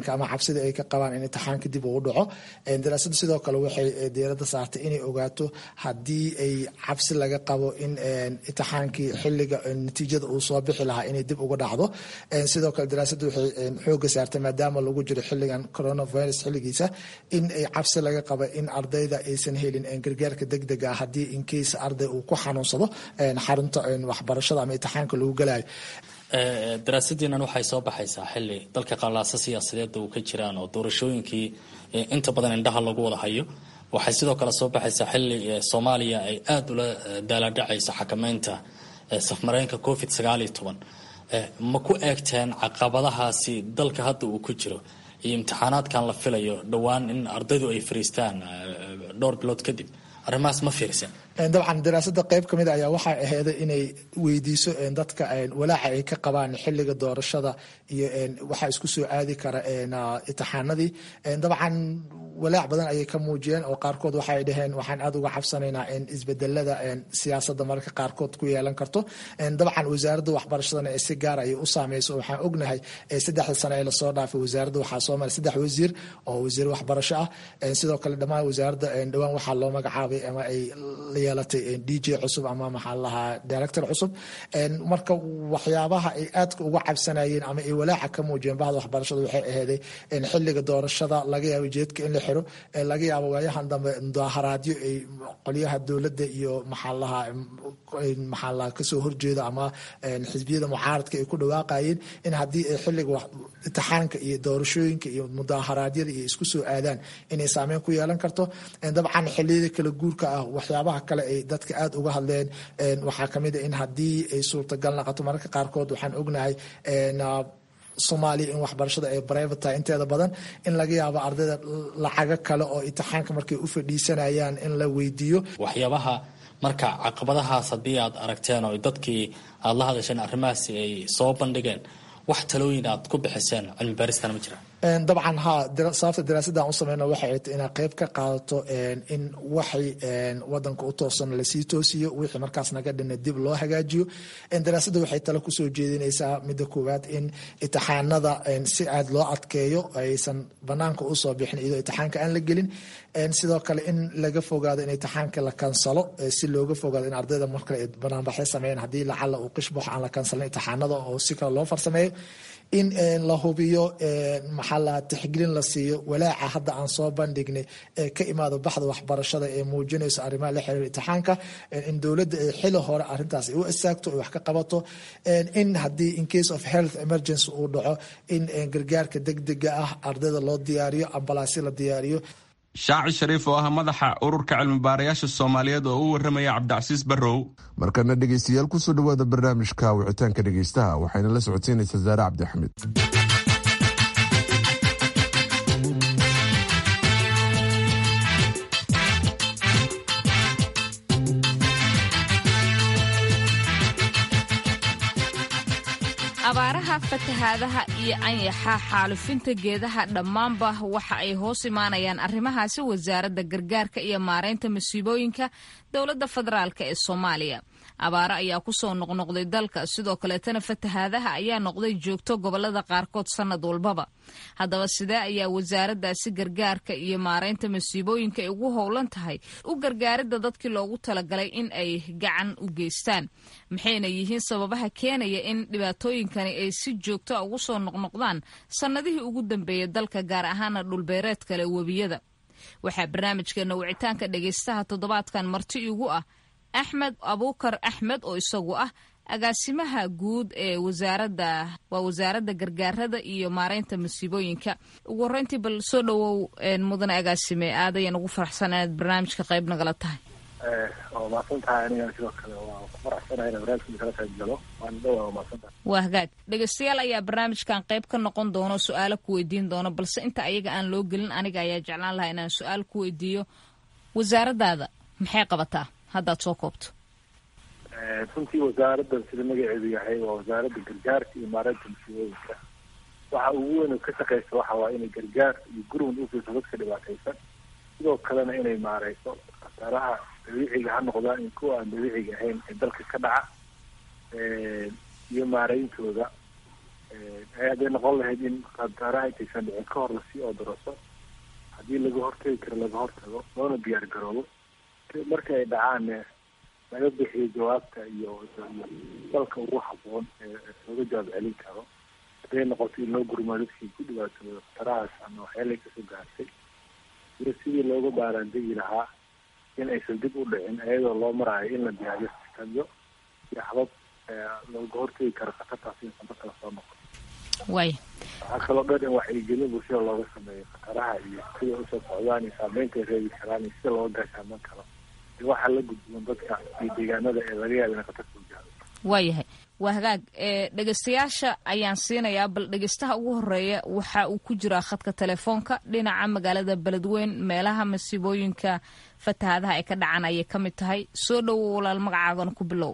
dareenka ama cabsida ay ka qabaan in imtixaanka dib uu dhaco daraasadu sidoo kale waxay diiradda saartay inay ogaato haddii ay cabsi laga qabo in imtixaankii xiliga natiijada uu soo bixi lahaa inay dib uga dhacdo sidoo kale daraasadu waxay xooga saartay maadaama lagu jiro xiligan coronavirus xiligiisa in ay cabsi laga qabo in ardayda aysan helin gargaarka degdega ah haddii incase arday uu ku xanuunsado xarunta waxbarashada ama imtixaanka lagu galayo daraasadiinan waxay soo baxaysaa xili dalka qallaaso siyaasadeeda uu ka jiraan oo doorashooyinkii inta badan indhaha lagu wada hayo waxay sidoo kale soo baxaysaa xili soomaaliya ay aada ula daaladhacayso xakameynta safmareenka covid sagaal iyo toban ma ku eegteen caqabadahaasi dalka hadda uu ku jiro iyo imtixaanaadkan la filayo dhowaan in ardaydu ay fariistaan dhowr bilood kadib arrimahaas ma fiirsan dabcan daraasada qayb kamid ayaa waxay aheeda inay weydiiso dadka walaaca ay ka qabaan xiliga doorashada iyo waxaa isku soo aadi kara imtixaanadii dabcan walaac badan ayay ka muujiyeen oo qaarkood waxay dhaheen waxaan aada uga cabsanaynaa isbedelada siyaasada mararka qaarkood ku yeelan karto dabcan wasaaradda waxbarashadana si gaar ayay u saameyso waxaan ognahay saddexda sano ee lasoo dhaafay wasaaradda waxaa soo maray saddex wasiir oo wasiir waxbarasho ah sidoo kale dhammaan wasaaradda dhowaan waxaa loo magacaabay ama ay yeelatay d j cusub ama maxaa lahaa director cusub marka waxyaabaha ay aadka uga cabsanayeen ama ay walaaca ka muujiyeen bahda waxbarashada waxay aheeday xiliga doorashada laga yaabo jeedka in la xiro laga yaabo waayahan dambe mudaaharaadyo ay qolyaha dowladda iyo maxaa lahaa maxaa lahaa kasoo horjeeda ama xisbiyada mucaaradka ay ku dhawaaqayeen in haddii ay xiliga imtixaanka iyo doorashooyinka iyo mudaaharaadyada iyo isku soo aadaan inay saameyn ku yeelan karto dabcan xiliyada kala guurka ah waxyaabaha kale ay dadka aada uga hadleen waxaa kamid a in haddii ay suurtagal naqoto mararka qaarkood waxaan ognahay soomaaliya in waxbarashada ay brivate tahay inteeda badan in laga yaabo ardayda lacago kale oo imtixaanka markay u fadhiisanayaan in la weydiiyo waxyaabaha marka caqabadahaas haddii aad aragteen oo dadkii aada la hadasheen arrimahaasi ay soo bandhigeen wax talooyin aad ku bixiseen cilmi baaristana ma jiraan dabcan ha sababta daraasadan u sameyno waxay ahayd inaa qeyb ka qaadato in waxay wadanka u toosan lasii toosiyo wixii markaas naga dhina dib loo hagaajiyo daraasadda waxay tale kusoo jeedinaysaa midda koowaad in imtixaanada si aad loo adkeeyo aysan banaanka usoo bixin iyadoo imtixaanka aan la gelin sidoo kale in laga fogaado in imtixaanka la kansalo si looga fogaado in ardayda markale ay banaanbaxyo sameeyaan haddii lacala uu qishbax aan la kansalin imtixaanada oo si kale loo farsameeyo in la hubiyo maxaa la tixgelin la siiyo walaaca hadda aan soo bandhignay ee ka imaado baxda waxbarashada ee muujinayso arrimaha la xiriira imtixaanka in dowladda ay xili hore arrintaas ay u istaagto ay wax ka qabato in haddii in case of health emergency uu dhaco in gargaarka degdega ah ardayda loo diyaariyo ambalaasyo la diyaariyo shaaci shariif oo ah madaxa ururka cilmibaarayaasha soomaaliyeed oo u waramaya cabdicasiis barrow markana dhegaystayaal kusoo dhowaada barnaamijka wicitaanka dhegaystaha waxayna la socodsiinaysaa saare cabdi axmed abaaraha fatahaadaha iyo anyaxa xaalufinta geedaha dhammaanba waxa ay hoos imaanayaan arrimahaasi wasaaradda gargaarka iyo maaraynta masiibooyinka dowladda federaalk ee soomaaliya abaaro ayaa kusoo noqnoqday dalka sidoo kaleetana fatahaadaha ayaa noqday joogto gobolada qaarkood sannad walbaba haddaba sidee ayaa wasaaraddaasi gargaarka iyo maaraynta masiibooyinka ay ugu howlan tahay u gargaaridda dadkii loogu talagalay in ay gacan u geystaan maxayna yihiin sababaha keenaya in dhibaatooyinkani ay si joogto a ugu soo noqnoqdaan sannadihii ugu dambeeyay dalka gaar ahaana dhulbeereed kale webiyada waxaa barnaamijkeena wicitaanka dhegaystaha toddobaadkan marti igu ah axmed abuukar axmed oo isagu ah agaasimaha guud ee wasaaradda waa wasaaradda gargaarada iyo maaraynta masiibooyinka ugu horreyntii bal soo dhowow mudane agaasime aad ayaan ugu faraxsan inaad barnaamijka qayb nagala tahay waa mahadsantahay aniga sidoo kale waa ku faraxsanahay inaan barnaamijka kala qayb galo waan dhowaa waa mahadsantahay waa hagaag dhegaystayaal ayaa barnaamijkan qayb ka noqon doono su-aalo ku weydiin doono balse inta ayaga aan loo gelin aniga ayaa jeclaan lahaa inaan su-aal ku weydiiyo wasaaraddaada maxay qabataa haddaad soo koobto runtii wasaaraddan sida magaceedu yahay waa wasaaradda gargaarka iyo maareynta masiibooyinka waxa ugu weyn ka shaqeysa waxa waa inay gargaar iyo gurmud ufiiso dadka dhibaataysan sidoo kalena inay maareyso khasaaraha dabiiciga ha noqdaan in kuwa aan dabiiciga ahayn ee dalka ka dhaca iyo maareyntooda hadday noqon lahayd in khataraha intaysan dhicin ka hor lasii oodaraso haddii laga hortagi karo laga hortago loona diyaar garoobo marka ay dhacaanne laga bixiyo jawaabta iyo dalka ugu haboon ee looga jawaab celin karo hadday noqoto in loo gurmaa dadkii ku dhibaatooda khatarahaas ama waxyaalay kasoo gaartay iyo sidii looga baaraandegi lahaa in aysan dib u dhicin iyadoo loo maraayo in la diyaariyo sistamyo iyo habab looga hortegi karo khatartaas insan markala soo noqon way waxaa kaloo dhan in wacyigelin bulshada looga sameeyo khataraha iyo sida usoo socdaan iyo saameynta ay reebi karaan iyo sida looga gaashaaman karo iyo waxaa la gudboon dadka iyo deegaanada ee laga yaaba ina khatarta u gaaro waayahay waa hagaag dhegeystayaasha ayaan siinayaa bal dhegeystaha ugu horeeya waxa uu ku jiraa khadka telefoonka dhinaca magaalada beledweyn meelaha masiibooyinka fatahaadaha ay ka dhacan ayay ka mid tahay soo dhowo walaal magacaagana ku bilow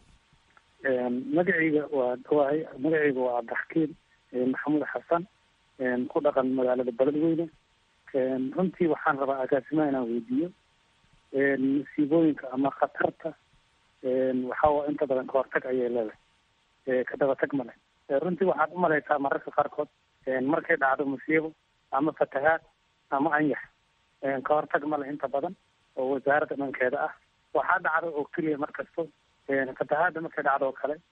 magacayga waa dhawahay magacayga waa cabdixakiim maxamuud xasan ku dhaqan magaalada beledweyne runtii waxaan rabaa agaasimaha inaan weydiiyo masiibooyinka ama khatarta waxaa inta badan kahortag ayay leedahay ka dabatag male runtii waxaad umalaysaa mararka qaarkood markay dhacdo musiibo ama fatahaad ama anyax kahortag male inta badan oo wasaaradda dhankeeda ah waxaa dhacda oo keliya mar kasto fatahaadda markay dhacdo oo kale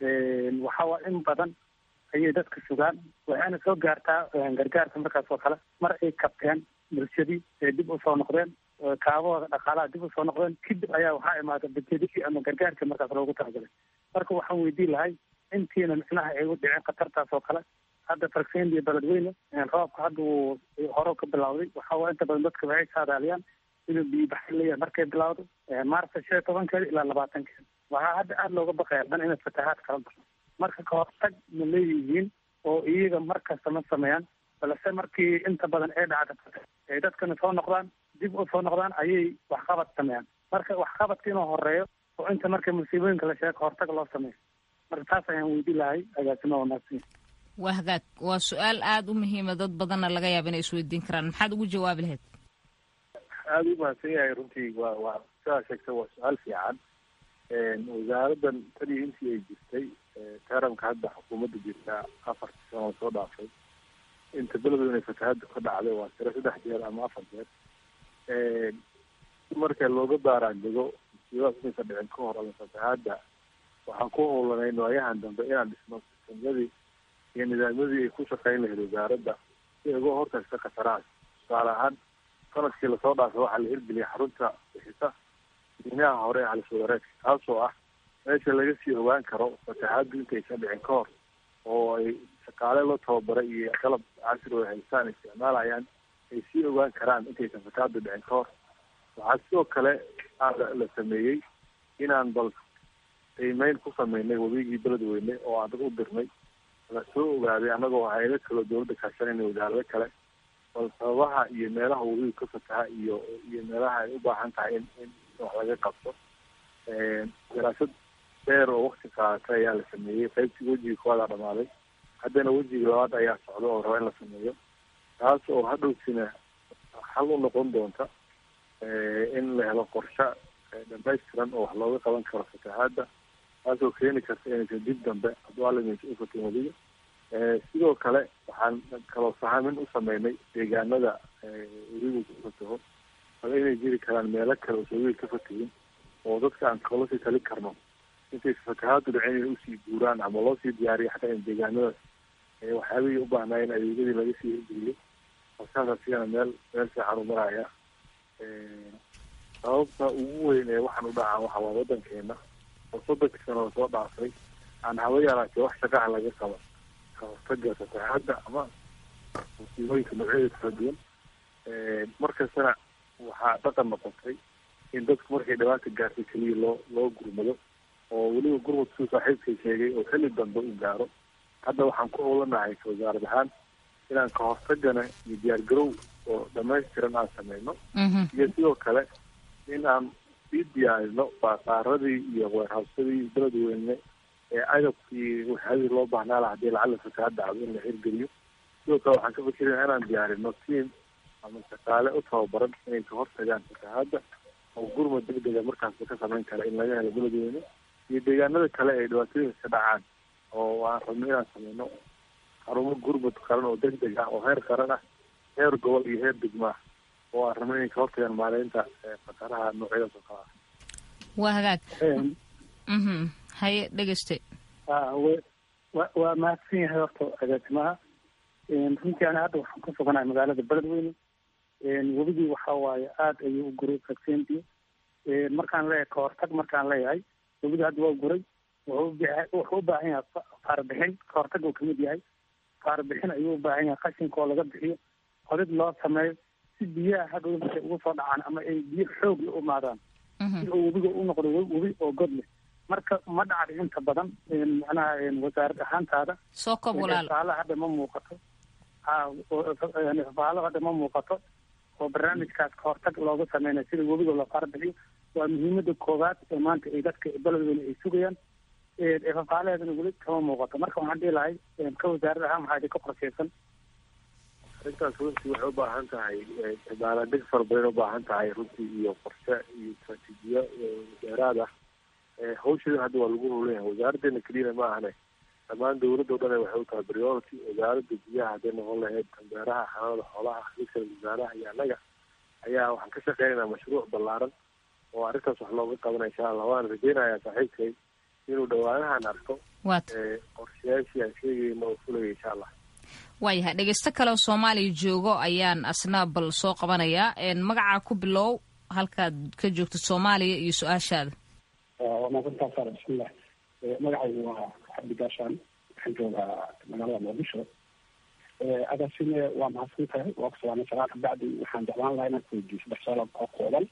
waxaa in badan ayay dadka sugaan waxayna soo gaartaa gargaarka markaas oo kale mar ay kabteen bulshadii ee dib usoo noqdeen kaabahooda dhaqaalaha dib usoo noqdeen kadib ayaa waxaa imaada bajedii ama gargaarkii markaas loogu talagalay marka waxaan weydiin lahay intiina micnaha ay u dhiceen khatartaas oo kale hadda fargseyndiya beledweyne roobka hadda uu hore ka bilawday waxa waa inta badan dadka waxay saadaaliyaan inuu biyo baxay leeyahay markay bilawdo maarta shan iyo tobankeeda ilaa labaatankeeda waxaa hadda aada looga baqaya dan inay fatahaad kala baxo marka kahortag ma leeyihiin oo iyaga mar kasta ma sameeyaan balse markii inta badan ay dhacda ay dadkana soo noqdaan dib u soo noqdaan ayay waxqabad sameeyaan marka waxqabadka inuu horeeyo oo inta marka musiibooyinka la sheego kahortag loo sameeyo marka taas ayaan weydiin lahay agaasimo wanaagsan waa hagaag waa su-aal aada u muhiima dad badanna laga yaaba inay isweydiin karaan maxaad ugu jawaabi lahayd aada u mahadsan yahay runtii waa waa sidaa sheegta waa su-aal fiican wasaaraddan tanii intii ay jirtay taranka hadda xukuumadda jirtaa afartii sano soo dhaafay inta beledweyne fatahaadda ka dhacday waa tiro saddex jeer ama afar jeer marka looga baaraandego musiibadaas inaysan dhicin ka hor ama fatahaadda waxaan ku howlanayn waayahan dambe inaan dhisno sistamyadii iyo nidaamyadii ay ku shaqeyn lahayd wasaaradda si ay uga hortagta khatarahaas tusaale ahaan sanadkii lasoo dhaafay waxaa la hirgeliyay xarunta bixisa diinaha hore ee halis wadareedka taasoo ah meesha laga sii ogaan karo fatahaaddu intaysan dhicin ka hor oo ay shaqaale la tababaray iyo qalab casri oo haystaan isticmaalayaan ay sii ogaan karaan intaysan fatahaaddu dhicin ka hor waxaa sidoo kale la sameeyey inaan bal qiimeyn ku sameynay wabigii beledweyne oo aan dad u dirnay la soo ogaaday annagoo hayado kaloo dawladda kaashanayna wasaarado kale bal sababaha iyo meelaha wabigu ka fataha iyo iyo meelaha ay u baahan tahay in in wax laga qabto daraasad dheer oo wakti qaadatay ayaa la sameeyey qaybtii wejiga koowaada dhamaaday haddana wejiga labaad ayaa socda oo raba in la sameeyo taas oo hadhowtina xal u noqon doonta in la helo qorshe dhamaystiran oo wax looga qaban karo fatahaadda taasoo keeni karta inaysan dib dambe hadduu alimaysa u fatin weliga sidoo kale waxaan kaloo sahamin u sameynay deegaanada weligu ku fataho bal inay jiri karaan meelo kale oo soowiil ka fatahin oo dadka aan kala sii tali karno intaysa fatahaaddu dhicin inay usii guuraan ama loo sii diyaariyo xataa in deegaanadaas waxyaabihii u baahnaayeen adeegyadii laga sii hirgeliyo saas asigana meel meel fiican u maraya sababta ugu weyn ee waxaan u dhacaa waxa waa waddankeena oo soddonkii sano lasoo dhaafay aan haba yaraatee wax shaqaha laga qaban ka hortaga fatahaadda ama musiibooyinka noocyadeeda kala duwan markastana waxaa dhaqan noqotay in dadku markay dhibaata gaartay keliya loo loo gurmado oo weliba gurmad suu saaxiibkay sheegay oo xilli dambe u gaaro hadda waxaan ku howlanahay wasaarad ahaan inaan ka hortagana iyo diyaargarow oo dhamaystiran aan sameyno iyo sidoo kale in aan sii diyaarino baasaaradii iyo weerhawsadii beledweyne ee agabkii waxyaadii loo baahnaa laha hadii lacala fatahaad dhacdo in la hirgeliyo sidoo kale waxaan ka fikiraya inaan diyaarino tiam ama shaqaale u tababaran inay ka hortagaan fatahaadda oo gurmad degdega markaasba ka samayn kara in laga helo beledweyne iyo deegaanada kale ay dhibaatooyinka ka dhacaan oo aan rabno inaan sameyno xarumo gurmud qaran oo deg deg ah oo heer qaran ah heer gobol iyo heer degma ah oo aan rabno inay ka hortagaan maareynta khataraha noocyadaas oo kale ah waa hagaag mhm haye dhegeyste wa waa mahadsan yahay horta agaasimaha runtii ana hadda waxaan ku suganahay magaalada beledweyne webigii waxa waaye aada ayuu u guray vaccenti markaan leeyahay kahortag markaan leeyahay webigii hadda waa guray wuxuu u baahan yahay faarbixin kahortag uu kamid yahay faarbixin ayuu u baahan yahay qashinka oo laga bixiyo qodid loo sameeyo si biyaha hadhow markay ugu soo dhacaan ama ay biyo xoog la umaadaan si uu webiga u noqdo webi oo god leh marka ma dhacda inta badan macnaha wasaarad ahaantaada soo kob walaal faalo hadda ma muuqato faalo hadda ma muuqato oo barnaamijkaas kahortag looga sameynayo sida webiga loo faarbixiyo waa muhiimada koowaad ee maanta ay dadka beledweyne ay sugayaan fafaalaheedana weli kama muuqato marka waxaan dhihi lahay ka wasaarad ahaan maxaa idinka qorsheysan arrintaas runtii waxay u baahan tahay dabaaladeg fara badan ubaahan tahay runtii iyo qorshe iyo istraatiijiyo dheeraad ah hawsheeda hadda waa lagu howlanyahay wasaaraddeena keliyana ma ahane dhammaan dawladda o dhan waxay u tahay priority wasaaradda biyaha hadday noqon lahayd beeraha xanaanada xoolaha xiliska wasaaraha iyo annaga ayaa waxaan ka shaqeynaynaa mashruuc ballaaran oo arrintaas wax looga qabanaya insha allah waan rajeynayaa saaxiibkay inuu dhawaanahan arko qorshayaashii aan sheegayna oo fulaya insha allah waayahay dhegeysto kale oo soomaaliya joogo ayaan asna bal soo qabanayaa magacaa ku bilow halkaad ka joogto soomaaliya iyo su-aashaada waa maasantaa saara bismillah magacaygu waa cabdi gaashaan waxaan joogaa magaalada muqdisho agaasime waa mahadsan tahay waa ku salaamay salaad kabacdi waxaan jeclaan lahaa inaan kuweydiiyo saddex su-aalood oo kooban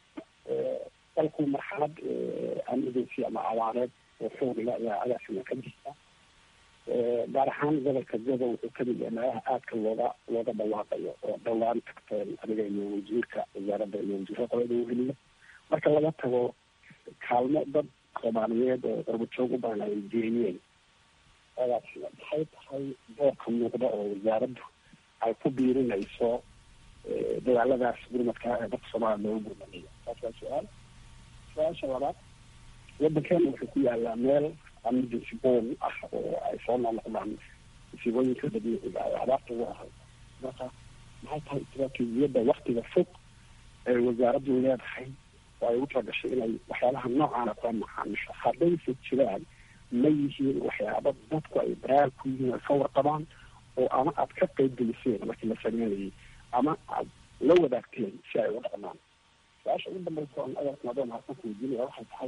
dalku marxalad emergency ama abaareed oo xoogla ayaa agaasime ka jirta gaar ahaan gobolka gobo wuxuu kamid yahay meelaha aadka looga looga dhawaaqayo oo dhowaan tagteen adiga iyo wasiirka wasaaradda iyo wasiirka qolada weliya marka laga tago kaalmo dad soomaaliyeed oo darbajoog u badan ay geeyeen adaas maxay tahay doorka muuqda oo wasaaraddu ay ku biirinayso dadaaladaas gurmadka ee dadka soomaaliya loogu gurmanayo taas waa su-aal su-aasha labaad wadankeena wuxuu ku yaalaa meel emergency bom ah oo ay soo noqnoqdaan musiibooyinka dabiiciga ay abaarta ugu ahay marka maxay tahay istraatiijiyadda waktiga fog ee wasaaraddu leedahay oo ay ugu talagashay inay waxyaabaha noocaana kula macaamisho haddayse jiraan ma yihiin waxyaaba dadku ay baraar ku yihiin ay ka warqabaan oo ama aad ka qeyb geliseen markii la sameynayay ama aad la wadaagteen si ay uga dhaqmaan su-aasha ugu dambaysa oon adeerkan adoo mahadsan ku weydiinaya waxay tahay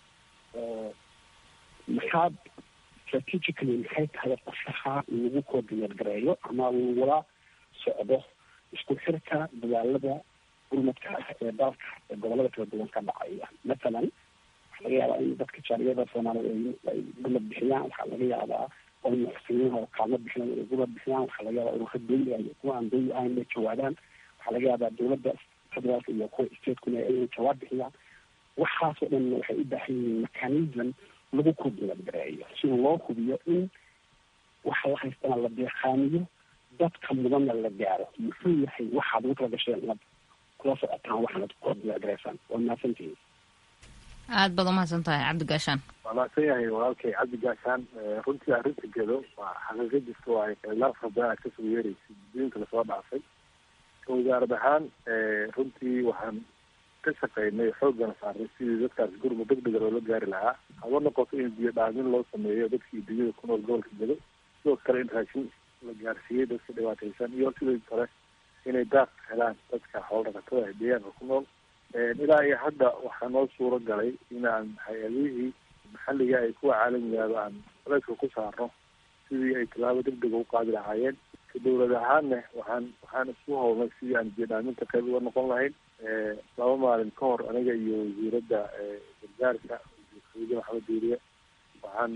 maxaad strategically maxay tahay qorshaha lagu coordinate gareeyo ama lagula socdo isku xirka dadaalada gurmadka ah ee dalka ee gobolada kala duwan ka dhacaya mathalan waxaa laga yaabaa in dadka jaaliyada soomaaliyeed ay gurmad bixiyaan waxaa laga yaabaa oo muxsiniin oo kaalmo bixinayo inay gurmad bixiyaan waxaa laga yaabaa ururo dawli ah iyo kuwa aan dawli ahayn inay jawaabaan waxaa laga yaabaa dowladda federaalka iyo kuwa stateskuna inay jawaab bixiyaan waxaasoo dhan waxay u baahan yihiin mechanism lagu coordinate gareeyo si loo hubiyo in waxa la haystana la deeqaaniyo dadka mudanna la gaaro muxuu yahay waxaad ugu tala gasheen inaad kula socotaan waxaanad coordinate gareysaan waa mahadsantihiin aada baad umahadsan tahay cabdi gaashaan waa mahadsan yahay walaalkay cabdi gaashaan runtii arrinta gedo waa xaqiiqo jirta waayo qaylaar fara badan aad kasoo yeeraysa diinka lasoo dhaafay wasaarad ahaan runtii waxaan ka shaqeynay xooggana saarnay sidii dadkaas gurma deg dega loola gaari lahaa haba noqoto in biyo dhaamin loo sameeyo dadkii dunyada ku nool gobolka gedo sidoo kale in raashin la gaarsiiyey dadka dhibaataysan iyo sidoo kale inay daaq helaan dadka xoolo dhaqatada ee deegaanka ku nool ilaa iyo hadda waxaa noo suuro galay inaan hay-adihii maxalliga ay kuwa caalamigaaba aan culayska ku saarno sidii ay tallaabo deg dega u qaadi lahaayeen ka dowlad ahaanna waxaan waxaan isku howlnay sidii aan biyo dhaaminta qayb uga noqon lahayn laba maalin ka hor aniga iyo wasiiradda gargaarka wasiir maxamed duuriye waxaan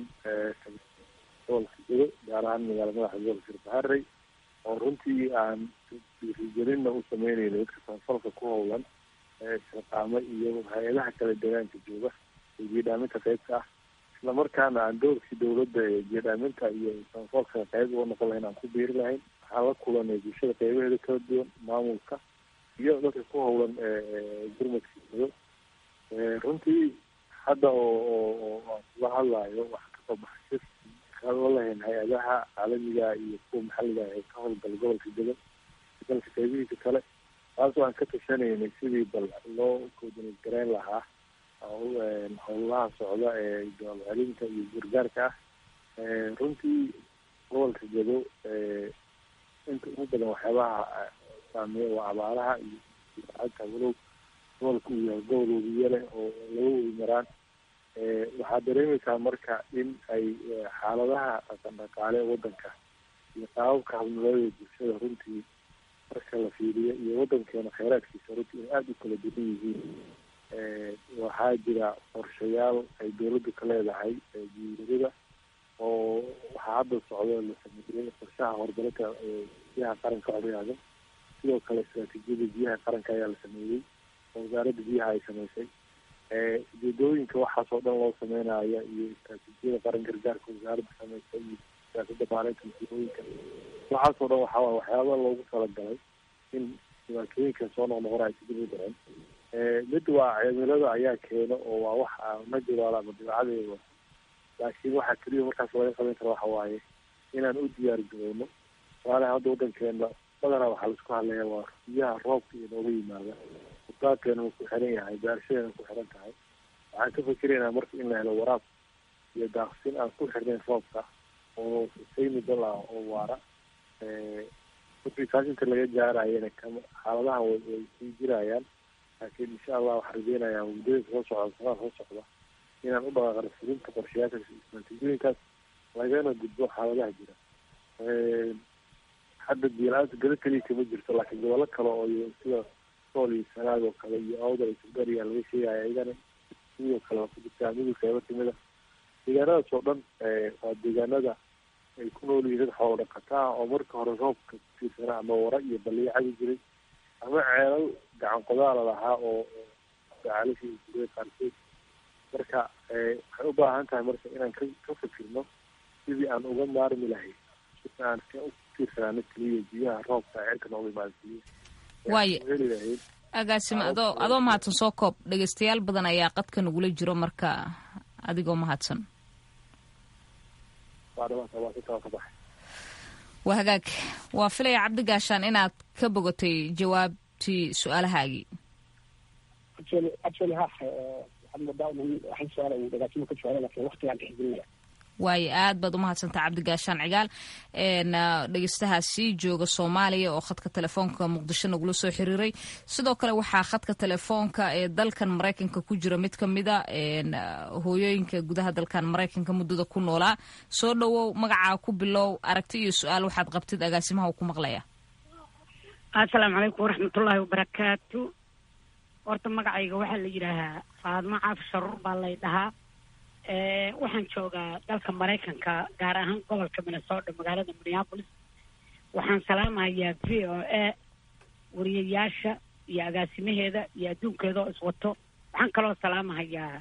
gobolka gedo gaar ahaan magaala madaxa gobolka sirbaharey oo runtii aan dhiirigelinna u sameynayna dadka samafalka ku howlan shaqaamo iyo hay-adaha kale deegaanka jooga ee biyo-dhaaminta qeybka ah isla markaana aan doorkii dowladda ee biyo-dhaaminta iyo samafalka qeyb uga noqon lahayn aan ku biiri lahayn waxaan la kulanay bulshada qeybaheeda kala duwan maamulka iyo dadka ku howlan gurmadka gedo runtii hadda oo oo aan kula hadlayo waxaa kasoo baxay shir la lahayn hay-adaha caalamiga iyo kuwa maxalliga ee ka howlgala gobolka dego dalka qaybihiisa kale taasoo aan ka tashanaynay sidii bal loo koodinad gareyn lahaa howlaha socda ee jawaab celinta iyo gargaarka ah runtii gobolka gedo inta ugu badan waxyaabaha saameeya waa abaaraha iyo ata walow gobolka uu yahay gobol webiye leh oo laga webi maraan waxaad dareemaysaa marka in ay xaaladaha dhaqan dhaqaale wadanka iyo qaababka habnololada bulshada runtii marka la fiiriyo iyo wadankeena kheyraadkiisa runtii in aada u kala duwan yihiin waxaa jira qorshayaal ay dawladdu ka leedahay guuriyada oo waxaa hadda socdo la sameeyey qorshaha horumarinta biyaha qaranka odayaaga sidoo kale istaraatiijiyada biyaha qaranka ayaa la sameeyey oo wasaaradda biyaha ay sameysay ujeedooyinka waxaas oo dhan loo sameynaya iyo istaraatiijiyada qaran gargaarka wasaaradda sameysay iyo siyaasadda maalinta masiibooyinka waxaas oo dhan waxaa waxyaaba loogu talagalay in dhibaatooyinka soo noqnoqona ay sidib u dhicin mid waa cimilada ayaa keeno oo waa wax natural ama dabeecadeeda laakiin waxaa keliya markaas laga qaban kara waxa waaye inaan u diyaar garowno tusaalaha hadda wadankeena badanaa waxaa laisku hadlaya waa biyaha roobka iyo nooga yimaada kutaabkeena wuu ku xiran yahay beerashadeena ku xiran tahay waxaan ka fikiraynaa marka in la helo waraab iyo daaqsin aan ku xirnayn roobka oo sustainable ah oo waara markii taas inta laga gaarayana kama xaaladahan way way sii jirayaan laakiin insha allah waxaan rajeynayaa muddooyinka soo socda sanada soo socda inaan u dhaqaaqano fulinta qorshayaasha istaraatiijiyooyinkaas lagana gudbo xaaladaha jira hadda biyo-la-aanta gado keliya kama jirto laakiin gobollo kale oo sida sool iyo sanaag oo kale iyo awdal iyo sugariya laga sheegaya iyagana sidoo kale waa ku jirtaa midul qeybo kamida deegaanadaas oo dhan waa deegaanada ay ku nool yihiin dad xoolo dhaqata ah oo marka hore roobka kutiirsanaa ama wara iyo baliyo cabi jiray ama ceelal gacan qodaala lahaa oo gacalasha jira qaarkood marka waxay u baahan tahay marka inaan ka ka fikirno sidii aan uga maarmi lahay si aan ka u tiirsanaano keliya biyaha roobka cirka nooga imaansiiyo waayo heli lahayd agaasimo adoo adoo mahadsan soo koob dhegaystayaal badan ayaa qadka nagula jiro marka adigoo mahadsan waa dhamaanta waa si taa ka baxay waa hagaag waa filaya cabdi gaashaan inaad ka bogatay jawaabtii su-aalahaagii actually actually ha waxaad moodaa un waxay su-aala uu dhagaatimo ka jawaabay laakiin waqtigaan dhexgelinaya waayo aad baad umahadsantaa cabdi gaashaan cigaal dhegeystahaasi jooga soomaaliya oo khadka telefoonka muqdisho nagula soo xiriiray sidoo kale waxaa khadka telefoonka ee dalkan maraykanka ku jira mid kamida hooyooyinka gudaha dalkan maraykanka muddada ku noolaa soo dhowow magacaa ku bilow aragti iyo su-aal waxaad qabtid agaasimaha uu ku maqlaya assalaamu calaykum waraxmatullaahi wabarakaatu horta magacayga waxaa la yidhaahaa faadmo caaf sharuur baa lay dhahaa waxaan joogaa dalka maraykanka gaar ahaan gobolka minnesota magaalada minneapolis waxaan salaamahayaa v o a wariyayaasha iyo agaasimaheeda iyo adduunkeeda oo iswato waxaan kaloo salaamahayaa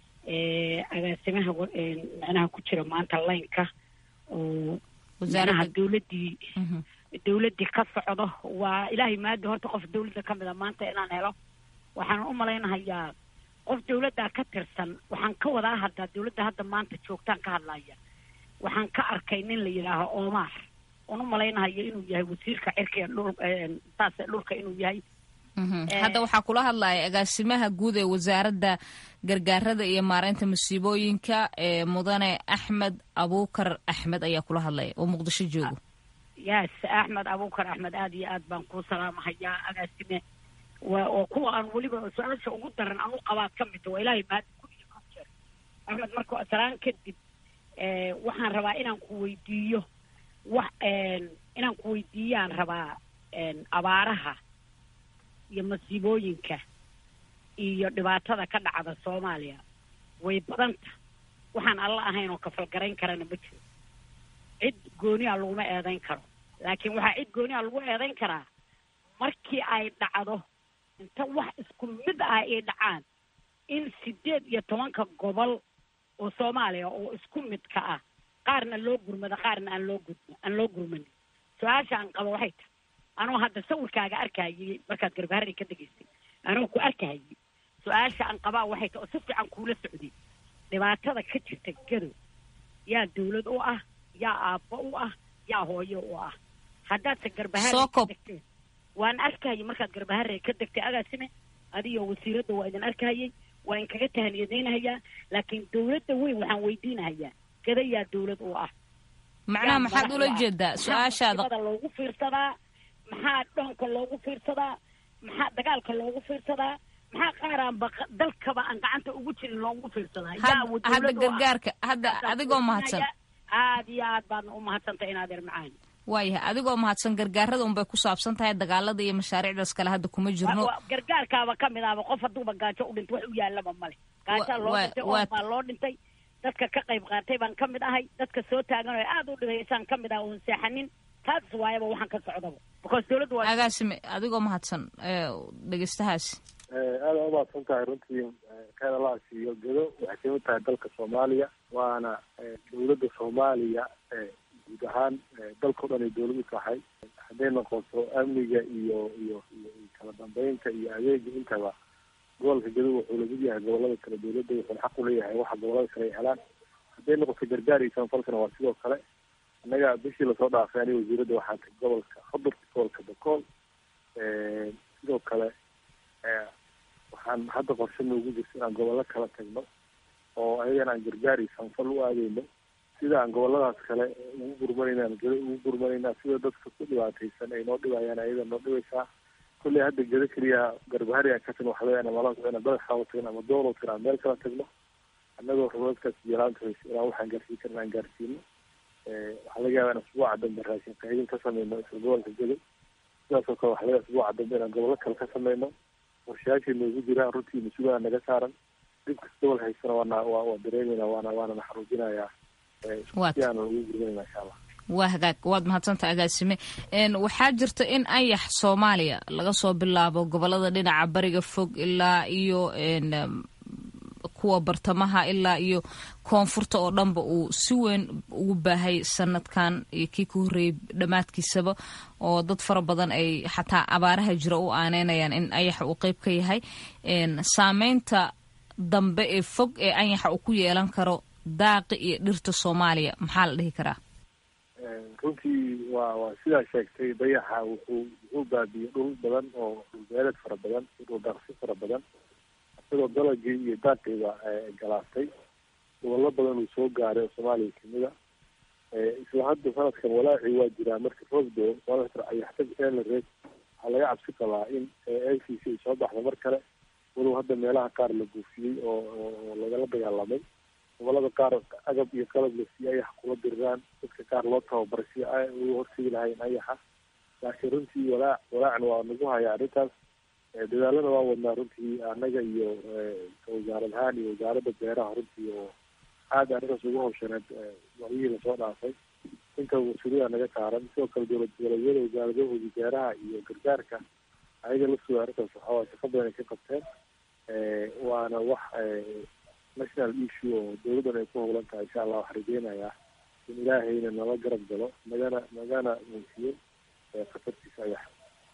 agaasimaha micnaha ku jira maanta laynka oo micnaha dawladdii dawladdii ka socdo waa ilaahay maadi horta qof dawladda ka mida maanta inaan helo waxaan u malaynahayaa qof dawladdaa ka tirsan waxaan ka wadaa haddaa dawladda hadda maanta joogtaan ka hadlaya waxaan ka arkay nin la yidhaaho omar oon u malaynahayo inuu yahay wasiirka cirka dhul saas dhulka inuu yahay hadda waxaa kula hadlaya agaasimaha guud ee wasaaradda gargaarada iyo maareynta masiibooyinka ee mudane axmed abuukar axmed ayaa kula hadlaya oo muqdisho joogo yes axmed abuukar axmed aada iyo aad baan kuu salaamahayaa agaasime waa oo kuwa aan weliba su-aasha ugu daran aan u qabaad ka midta waa ilaahay maadi kulliga ku jeer axmed marka salaan kadib waxaan rabaa inaan ku weydiiyo wax inaan ku weydiiyaan rabaa abaaraha iyo masiibooyinka iyo dhibaatada ka dhacda soomaaliya way badanta waxaan alla ahayn oo kafalgarayn karana ma jiro cid gooniha laguma eedayn karo laakiin waxaa cid gooniha lagu eedayn karaa markii ay dhacdo inta wax isku mid ah ay dhacaan in sideed iyo tobanka gobol oo soomaaliya oo isku midka ah qaarna loo gurmado qaarna aan loo gudmo aan loo gurmanin su-aasha aan qabo waxay tahay anoo hadda sawirkaaga arkayay markaad garbaharri ka degaysay anoo ku arkayay su-aasha aan qabaa waxay tahay oo si fiican kuula socday dhibaatada ka jirta gadow yaa dawlad u ah yaa aabbo u ah yaa hooyo u ah haddaadse Soo garbahaare koob. ka degteen waan arkahayay markaad garbahaare ka degtay agaasime adiyo wasiiradda waa idin arkahayay waa in kaga tahaniyadaynahayaa laakiin dawladda weyn waxaan weydiinahayaa gada yaa dawlad u ah macnaha yaa maxaad madax ula u ah? jeedaa maxaa su-aashaada musiibada loogu fiirsadaa maxaa dhoonka loogu fiirsadaa maxaa dagaalka loogu fiirsadaa maxaa qaaraan ba dalkaba aan gacanta ugu jirin loogu fiirsadaa yaa Had- dawlad hadda u ah? gargaarka hadda Markaasaan adigoo mahadsan aad iyo aad baadna u mahadsantay inaad er macaan waayahay adigoo mahadsan gargaarada unbay ku saabsan tahay dagaalada iyo mashaariicdaas kale hadda kuma jirno Wa- wa- gargaarkaaba ka mid ahba qof hadduuba gaajo u dhintay wax u yaalaba male gaajaa loo wa- dhintay wa- oon baa loo dhintay dadka ka qayb qaatay baan ka mid ahay dadka soo taagan oo aad u dhigaysaan ka mid ah oon seexanin taas waayaba waxaan ka socdaba because dawladdu waa agaasime adigoo mahadsan ee, dhegeystahaasi aada umahadsan tahay runtii khayr allah siiyo gedo waxay kamid tahay dalka soomaaliya waana eh, dowladda soomaaliya eh, guud ahaan eh, dalka o dhan ay dowlad u tahay hadday noqoto amniga iyo iyo iyo iyo kala dambeynta iyo adeega intaba gobolka gedo wuxuu lamid yahay gobolada kale dowladda wuxuuna xaq u leeyahay waxa gobolada kale ay helaan hadday noqoto gargaar iyo samafalkana waa sidoo kale annaga bishii lasoo dhaafay aniga wasiiradda waxaa tagay gobolka xudur gobolka bakool Eh, sidoo kale eh, waxaan hadda qorshe noogu jirta inaan gobollo kala tagno oo ayagana aan gargaar iyo samafal u aadeyno sida aan goboladaas kale ugu gurmanayna aan gedo ugu gurmanaynaa sida dadka ku dhibaataysan ay noo dhibayaan ayada noo dhibaysaa kolley hadda gedo keliya garbahari aan ka tagno waxaa leeyahay mala ina badaxaawo tagno ama doolow tagno aan meel kala tagno annagoo rumadkaas jiraanta haysa inaan waxaan gaarsiin karna aan gaarsiino Eh, waxaa laga yaabaa in asbuuca dambe raashin qaydin ka sameyno isla gobolka gedo sidaasoo kale waxaa laga yaabaa asbuuca dambe inaan gobollo kale ka sameyno qorshayaashii noogu jiraan runtii mas-uulaha naga saaran dhib kasta gobol haysana waana waa waa dareemeynaa waana waana naxaruujinayaa Eh, Waad. si aanan ugu gurmanayna insha allah waa hagaag waad mahadsantaha agaasime Een, waxaa jirta in ayax soomaaliya laga soo bilaabo gobolada dhinaca bariga fog ilaa iyo een, em, kuwa bartamaha ilaa iyo koonfurta oo dhanba uu si weyn ugu baahay sanadkan iyo kii ka horreeyey dhammaadkiisaba oo dad fara badan ay xataa abaaraha jira u aaneynayaan in ayaxa uu qeyb ka yahay Een, saameynta dambe ee fog ee anyaxa uu ku yeelan karo daaqi iyo dhirta soomaaliya maxaa la dhihi karaa Eh, runtii waa waa sidaa sheegtay dayaxa wuxuu wuxuu baabiyey dhul badan oo dhul beeleed fara badan iyo dhul daaqsi fara badan isagoo dalagii iyo daaqiiba eh, galaastay gobollo badan uu soo gaaray oo soomaaliya kamid a Eh, isla hadda sanadkan walaacii waa jiraa marka roosdo sanadka ayaxtag eela reed waxaa laga cabsi qabaa in l c c ay soo baxdo mar kale walow hadda meelaha qaar la guufiyey oo oo oo lagala dagaalamay gobolada qaar agab iyo qalab la siiyey ayax kula diriraan dadka qaar loo tababaray si ay uga hortegi lahayn ayaxa laakiin runtii walaac walaacna waa nagu haya arrintaas Eh, dadaalada waa wadnaa runtii annaga iyo eh, wasaarad ahaan iyo wasaaradda beeraha runtii oo aada arrintaas ugu hawshaneed eh, wacyihii lasoo dhaafay inta mas-uuliyada naga saaran sidoo kale dowlad goboleedyada wasaaradahooda beeraha iyo gargaarka ayaga lafsooda arrintaas waxaa waye shaqo badan ay ka qabteen Eh, waana wax eh, national issue oo dowladdan ay ku howlan tahay insha allah waxaan rajeynayaa in ilaahayna nala garab galo nagana nagana muusiyo eh, khatartiisa ayax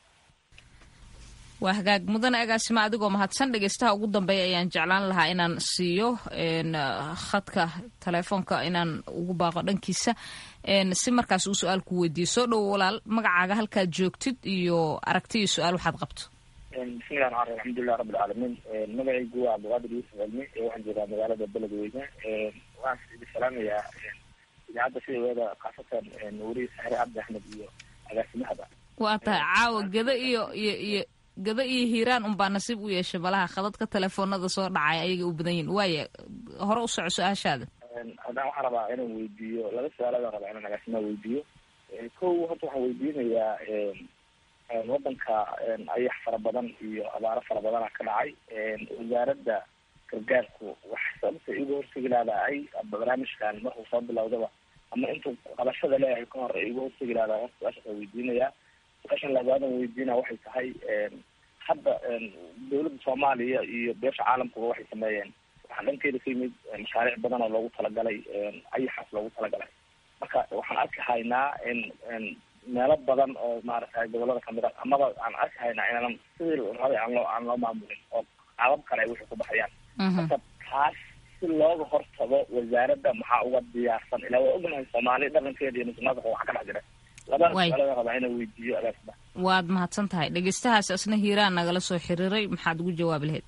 waa hagaag mudane agaasima adigoo mahadsan dhegeystaha ugu dambeeya ayaan jeclaan lahaa inaan siiyo een, ah, khadka telefoonka inaan ugu baaqo dhankiisa een, si markaas uu su-aal ku weydiiyo soo dhowo walaal magacaaga halkaad joogtid iyo aragti iyo su-aal waxaad qabto bismillahi raxmaan raxiim alxamdulilah rabbi alcaalamiin magacaygu waa cabdiqaadir yuusuf cilmi ee waxaan joogaa magaalada beledweyne waxaan idin salaamayaa idaacadda sideeda khaasatan weriye saxre cabdi axmed iyo agaasimahaba waa tahay caawa gada iyo iyo iyo gada iyo hiiraan unbaa nasiib u yeeshay malaha khadadka telefoonada soo dhacay ayaga u badan yihin waaya hore u soco su-aashaada haddana waxaan rabaa inaan weydiiyo laba su-aaladan rabaa inaan agaasimaha weydiiyo kow horta waxaan weydiinayaa wadanka ayax fara badan iyo abaaro fara badana ka dhacay wasaaradda gargaarku wax sababta igu hortegi laadahay barnaamijkan markuu soo bilowdaba ama intuu qabashada leeyahay ka hor igu hortegi laadahay horta su-aashaas waan weydiinaya su-aashan labaadan weydiina waxay tahay hadda dowladda soomaaliya iyo beesha caalamkuba waxay sameeyeen waxaa dhankeeda ka yimid mashaariic badan oo loogu talagalay ayaxaas loogu talagalay marka waxaan arki haynaa in meelo badan oo maaragtay gobolada kamid a amaba aan arki haynaa inaanan sidii rabay aan loo aan loo maamulin oo qaabab kale ay wixii ku baxayaan marka taas si looga hortago wasaaradda maxaa uga diyaarsan ilaa waa ognahay soomaali dhaqankeeda iyo musuqmaasuqa waxaa ka dhex jira labada Way. su-aalada rabaa inaan weydiiyo agaasida waad mahadsan tahay dhegeystahaas isna hiiraan nagala soo xiriiray maxaad ugu jawaabi lahayd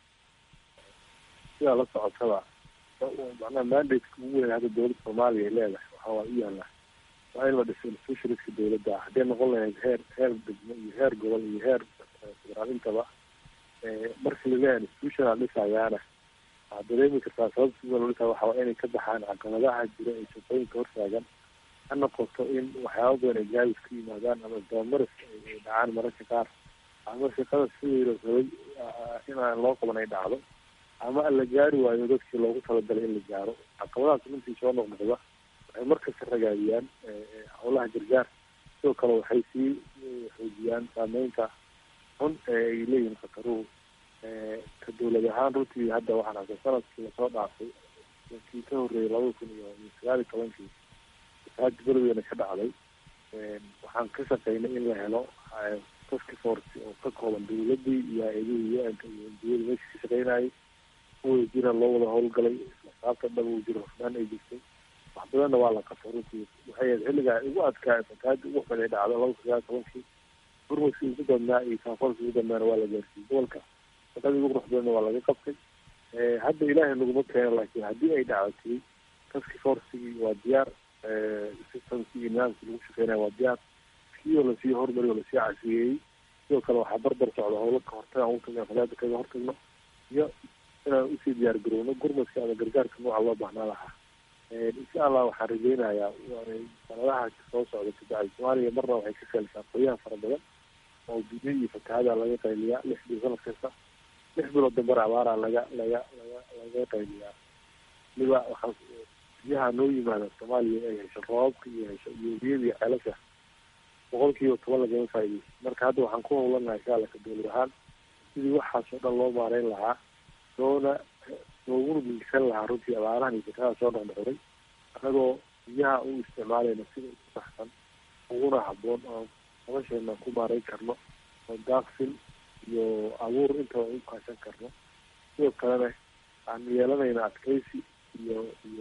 sidaa la socotaba macnaha mandateka ugu weyn hadda dowladda soomaaliya ay leedahay waxaa waa u yaala waa in la dhiso institutionska dowladda ah hadday noqon lahayd heer heer degmo iyo heer gobol iyo heer federaal intaba eh, markii laleeyahay institutional dhisayaana waxaad dareemi kartaa sababta sida loo dhisaa waxaa waa inay ka baxaan caqabadaha jira ee shaqooyinka hortaagan ha noqoto in waxyaaba badan ay gaabis ku yimaadaan ama dabamaris ay ay dhacaan mararka qaar ama shaqada sidii la rabay ah, in aan loo qaban ay dhacdo ama la gaari waayo dadkii loogu talagalay in la gaaro caqabadahaas runtii soo noqnoqda waxay markasta ragaadiyaan eh, eh, howlaha gargaar sidoo kale waxay sii eh, xoojiyaan saameynta xun ee ay leeyihiin khataruhu Eh, ka dowlad ahaan runtii hadda waxaan arkay sanadkii lasoo dhaafay kii ka horreeyay laba kun iyo iyo sagaal iyo tobankii fasaad beledweyne ka dhacday Eh, waxaan ka shaqeynay in la helo eh, task force oo ka kooban dowladii iyo hay-adihii u-nka iyo ndiyada meesha ka shaqeynayay kuwii jira loo wada howlgalay isla saabta dhab uu jiro hufnaan ay jirtay wax badanna waa la qabtay runtii waxay ahayd xilligaa ugu adkaa fatahaadii ugu xun ay dhacdo laba kun sagaal iyo tobankii gurmadkii ugu badnaa iyo kaafoolkii ugu dambeana waa la gaarsiiyey gobolka shaqadii ugu qurux badanna waa laga qabtay Eh, hadda ilaahay naguma keeno laakiin haddii ay dhacdatay taski forcigii waa diyaar eh, systemkii iyo nidaamkii lagu shaqeynaya waa diyaar kii oo lasii hormariy oo lasii casriyeeyey sidoo kale waxaa barbar socda howlo ka hortaga aan utagna fadaada kaga hortagno iyo inaan usii diyaar garowno gurmadka ama gargaarka nooca loo baahnaa lahaa Eh, insha allah waxaan rajeynayaa waa- sanadaha soo socda kabacdi soomaaliya marna waxay ka feelsaa qoyaha fara badan oo biyo iyo fatahaada laga qayliyaa lix bil sanad kasta lix bilood dambana abaara laga laga laga laga qayliyaa waliba waxaa biyaha noo yimaada soomaaliya ay hesho roobabka iyo hesho iyo biyada iyo ceelasha boqol kiiba toban lagama faa'iideysto marka hadda waxaan ku howlanahay shaalaka dowlad ahaan sidii waxaas oo dhan loo maareyn lahaa loona looguna gilgisan lahaa runtii abaarahan iyo fatahaada soo dhexdhexday anagoo biyaha u isticmaalayna sida ugu saxsan uguna habboon oo nolosheena ku maareyn karno oo daaqsin iyo abuur intaba u kaashan karno sidoo kalena aan yeelanayna adkeysi iyo iyo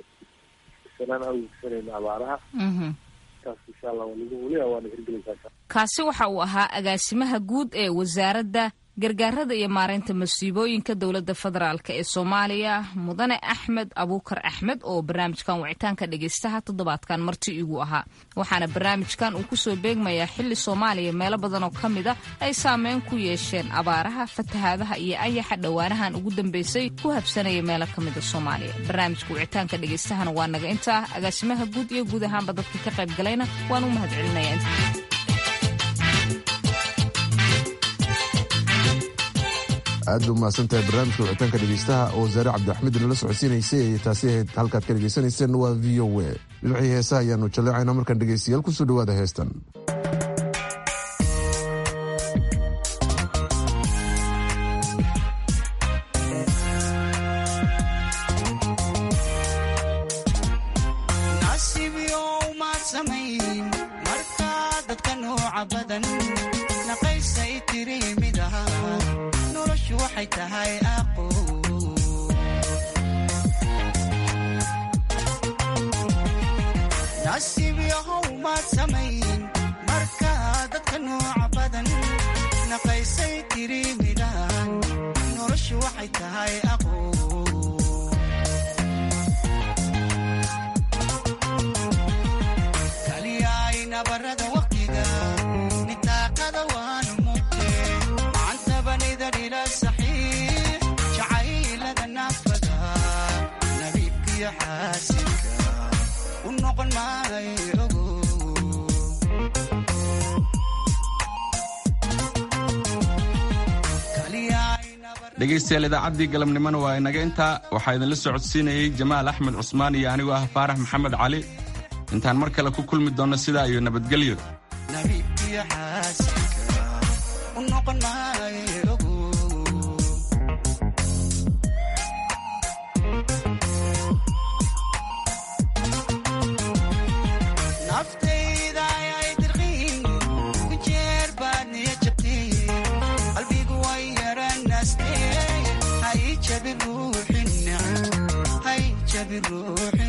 sanaan awgsanayna abaaraha taas insha allah waa lagu weliba waana hirgelaysaa kaasi waxa uu ahaa agaasimaha guud ee wasaaradda gargaarada iyo maareynta masiibooyinka dowladda federaalk ee soomaaliya mudane axmed abuukar axmed oo barnaamijkan wicitaanka dhegeystaha toddobaadkan marti igu ahaa waxaana barnaamijkan uu kusoo beegmayaa xili soomaaliya meelo badan oo ka mid a ay saameyn ku yeesheen abaaraha fatahaadaha iyo ayaxa dhowaanahan ugu dambeysay ku habsanaya meelo ka mida soomaaliya barnaamijka wicitaanka dhegeystahana waa naga intaa agaasimaha guud iyo guud ahaanba dadka ka qayb galayna waan u mahadcelinaya aad ba umahadsan tahay barnaamijka wicitaanka dhegeystaha oo wasaare cabdiraxmed nala socodsiinaysay ay taasi ahayd halkaad ka dhegeysanayseen waa v o a dhinacii heesaha ayaanu jaleecaynaa markaan dhegeystayaal kusoo dhawaada heestan nasiib yow maad samayn markaa dadka nooca badan naqaysay tiri mid ahaa noloshu waxay tahay aqo nasiib yahow maad samayn markaa dadka nooca badan naqaysay tiri midaan noloshu waxay tahay aqo kaliyaay nabarada waqtiga nitaaqada waan mugte macantabanida dhila saxiix jacaylada naafada nabiibkiyo xaasinka u noqon maayo ogo dhegaystayaal idaacaddii galabnimona waa inaga intaa waxaa idinla socodsiinayey jamaal axmed cusmaan iyo anigoo ah faarax maxamed cali intaan mar kale ku kulmi doonno sidaa iyo nabadgelyo nabiibkiyo xaasinka u noqon maayo ogo naftayda ayay dirqiin ku jeer baad niya jabteen qalbigu way yaranaastee ha ii jabin ruuxin neceb ha rabin ruuxi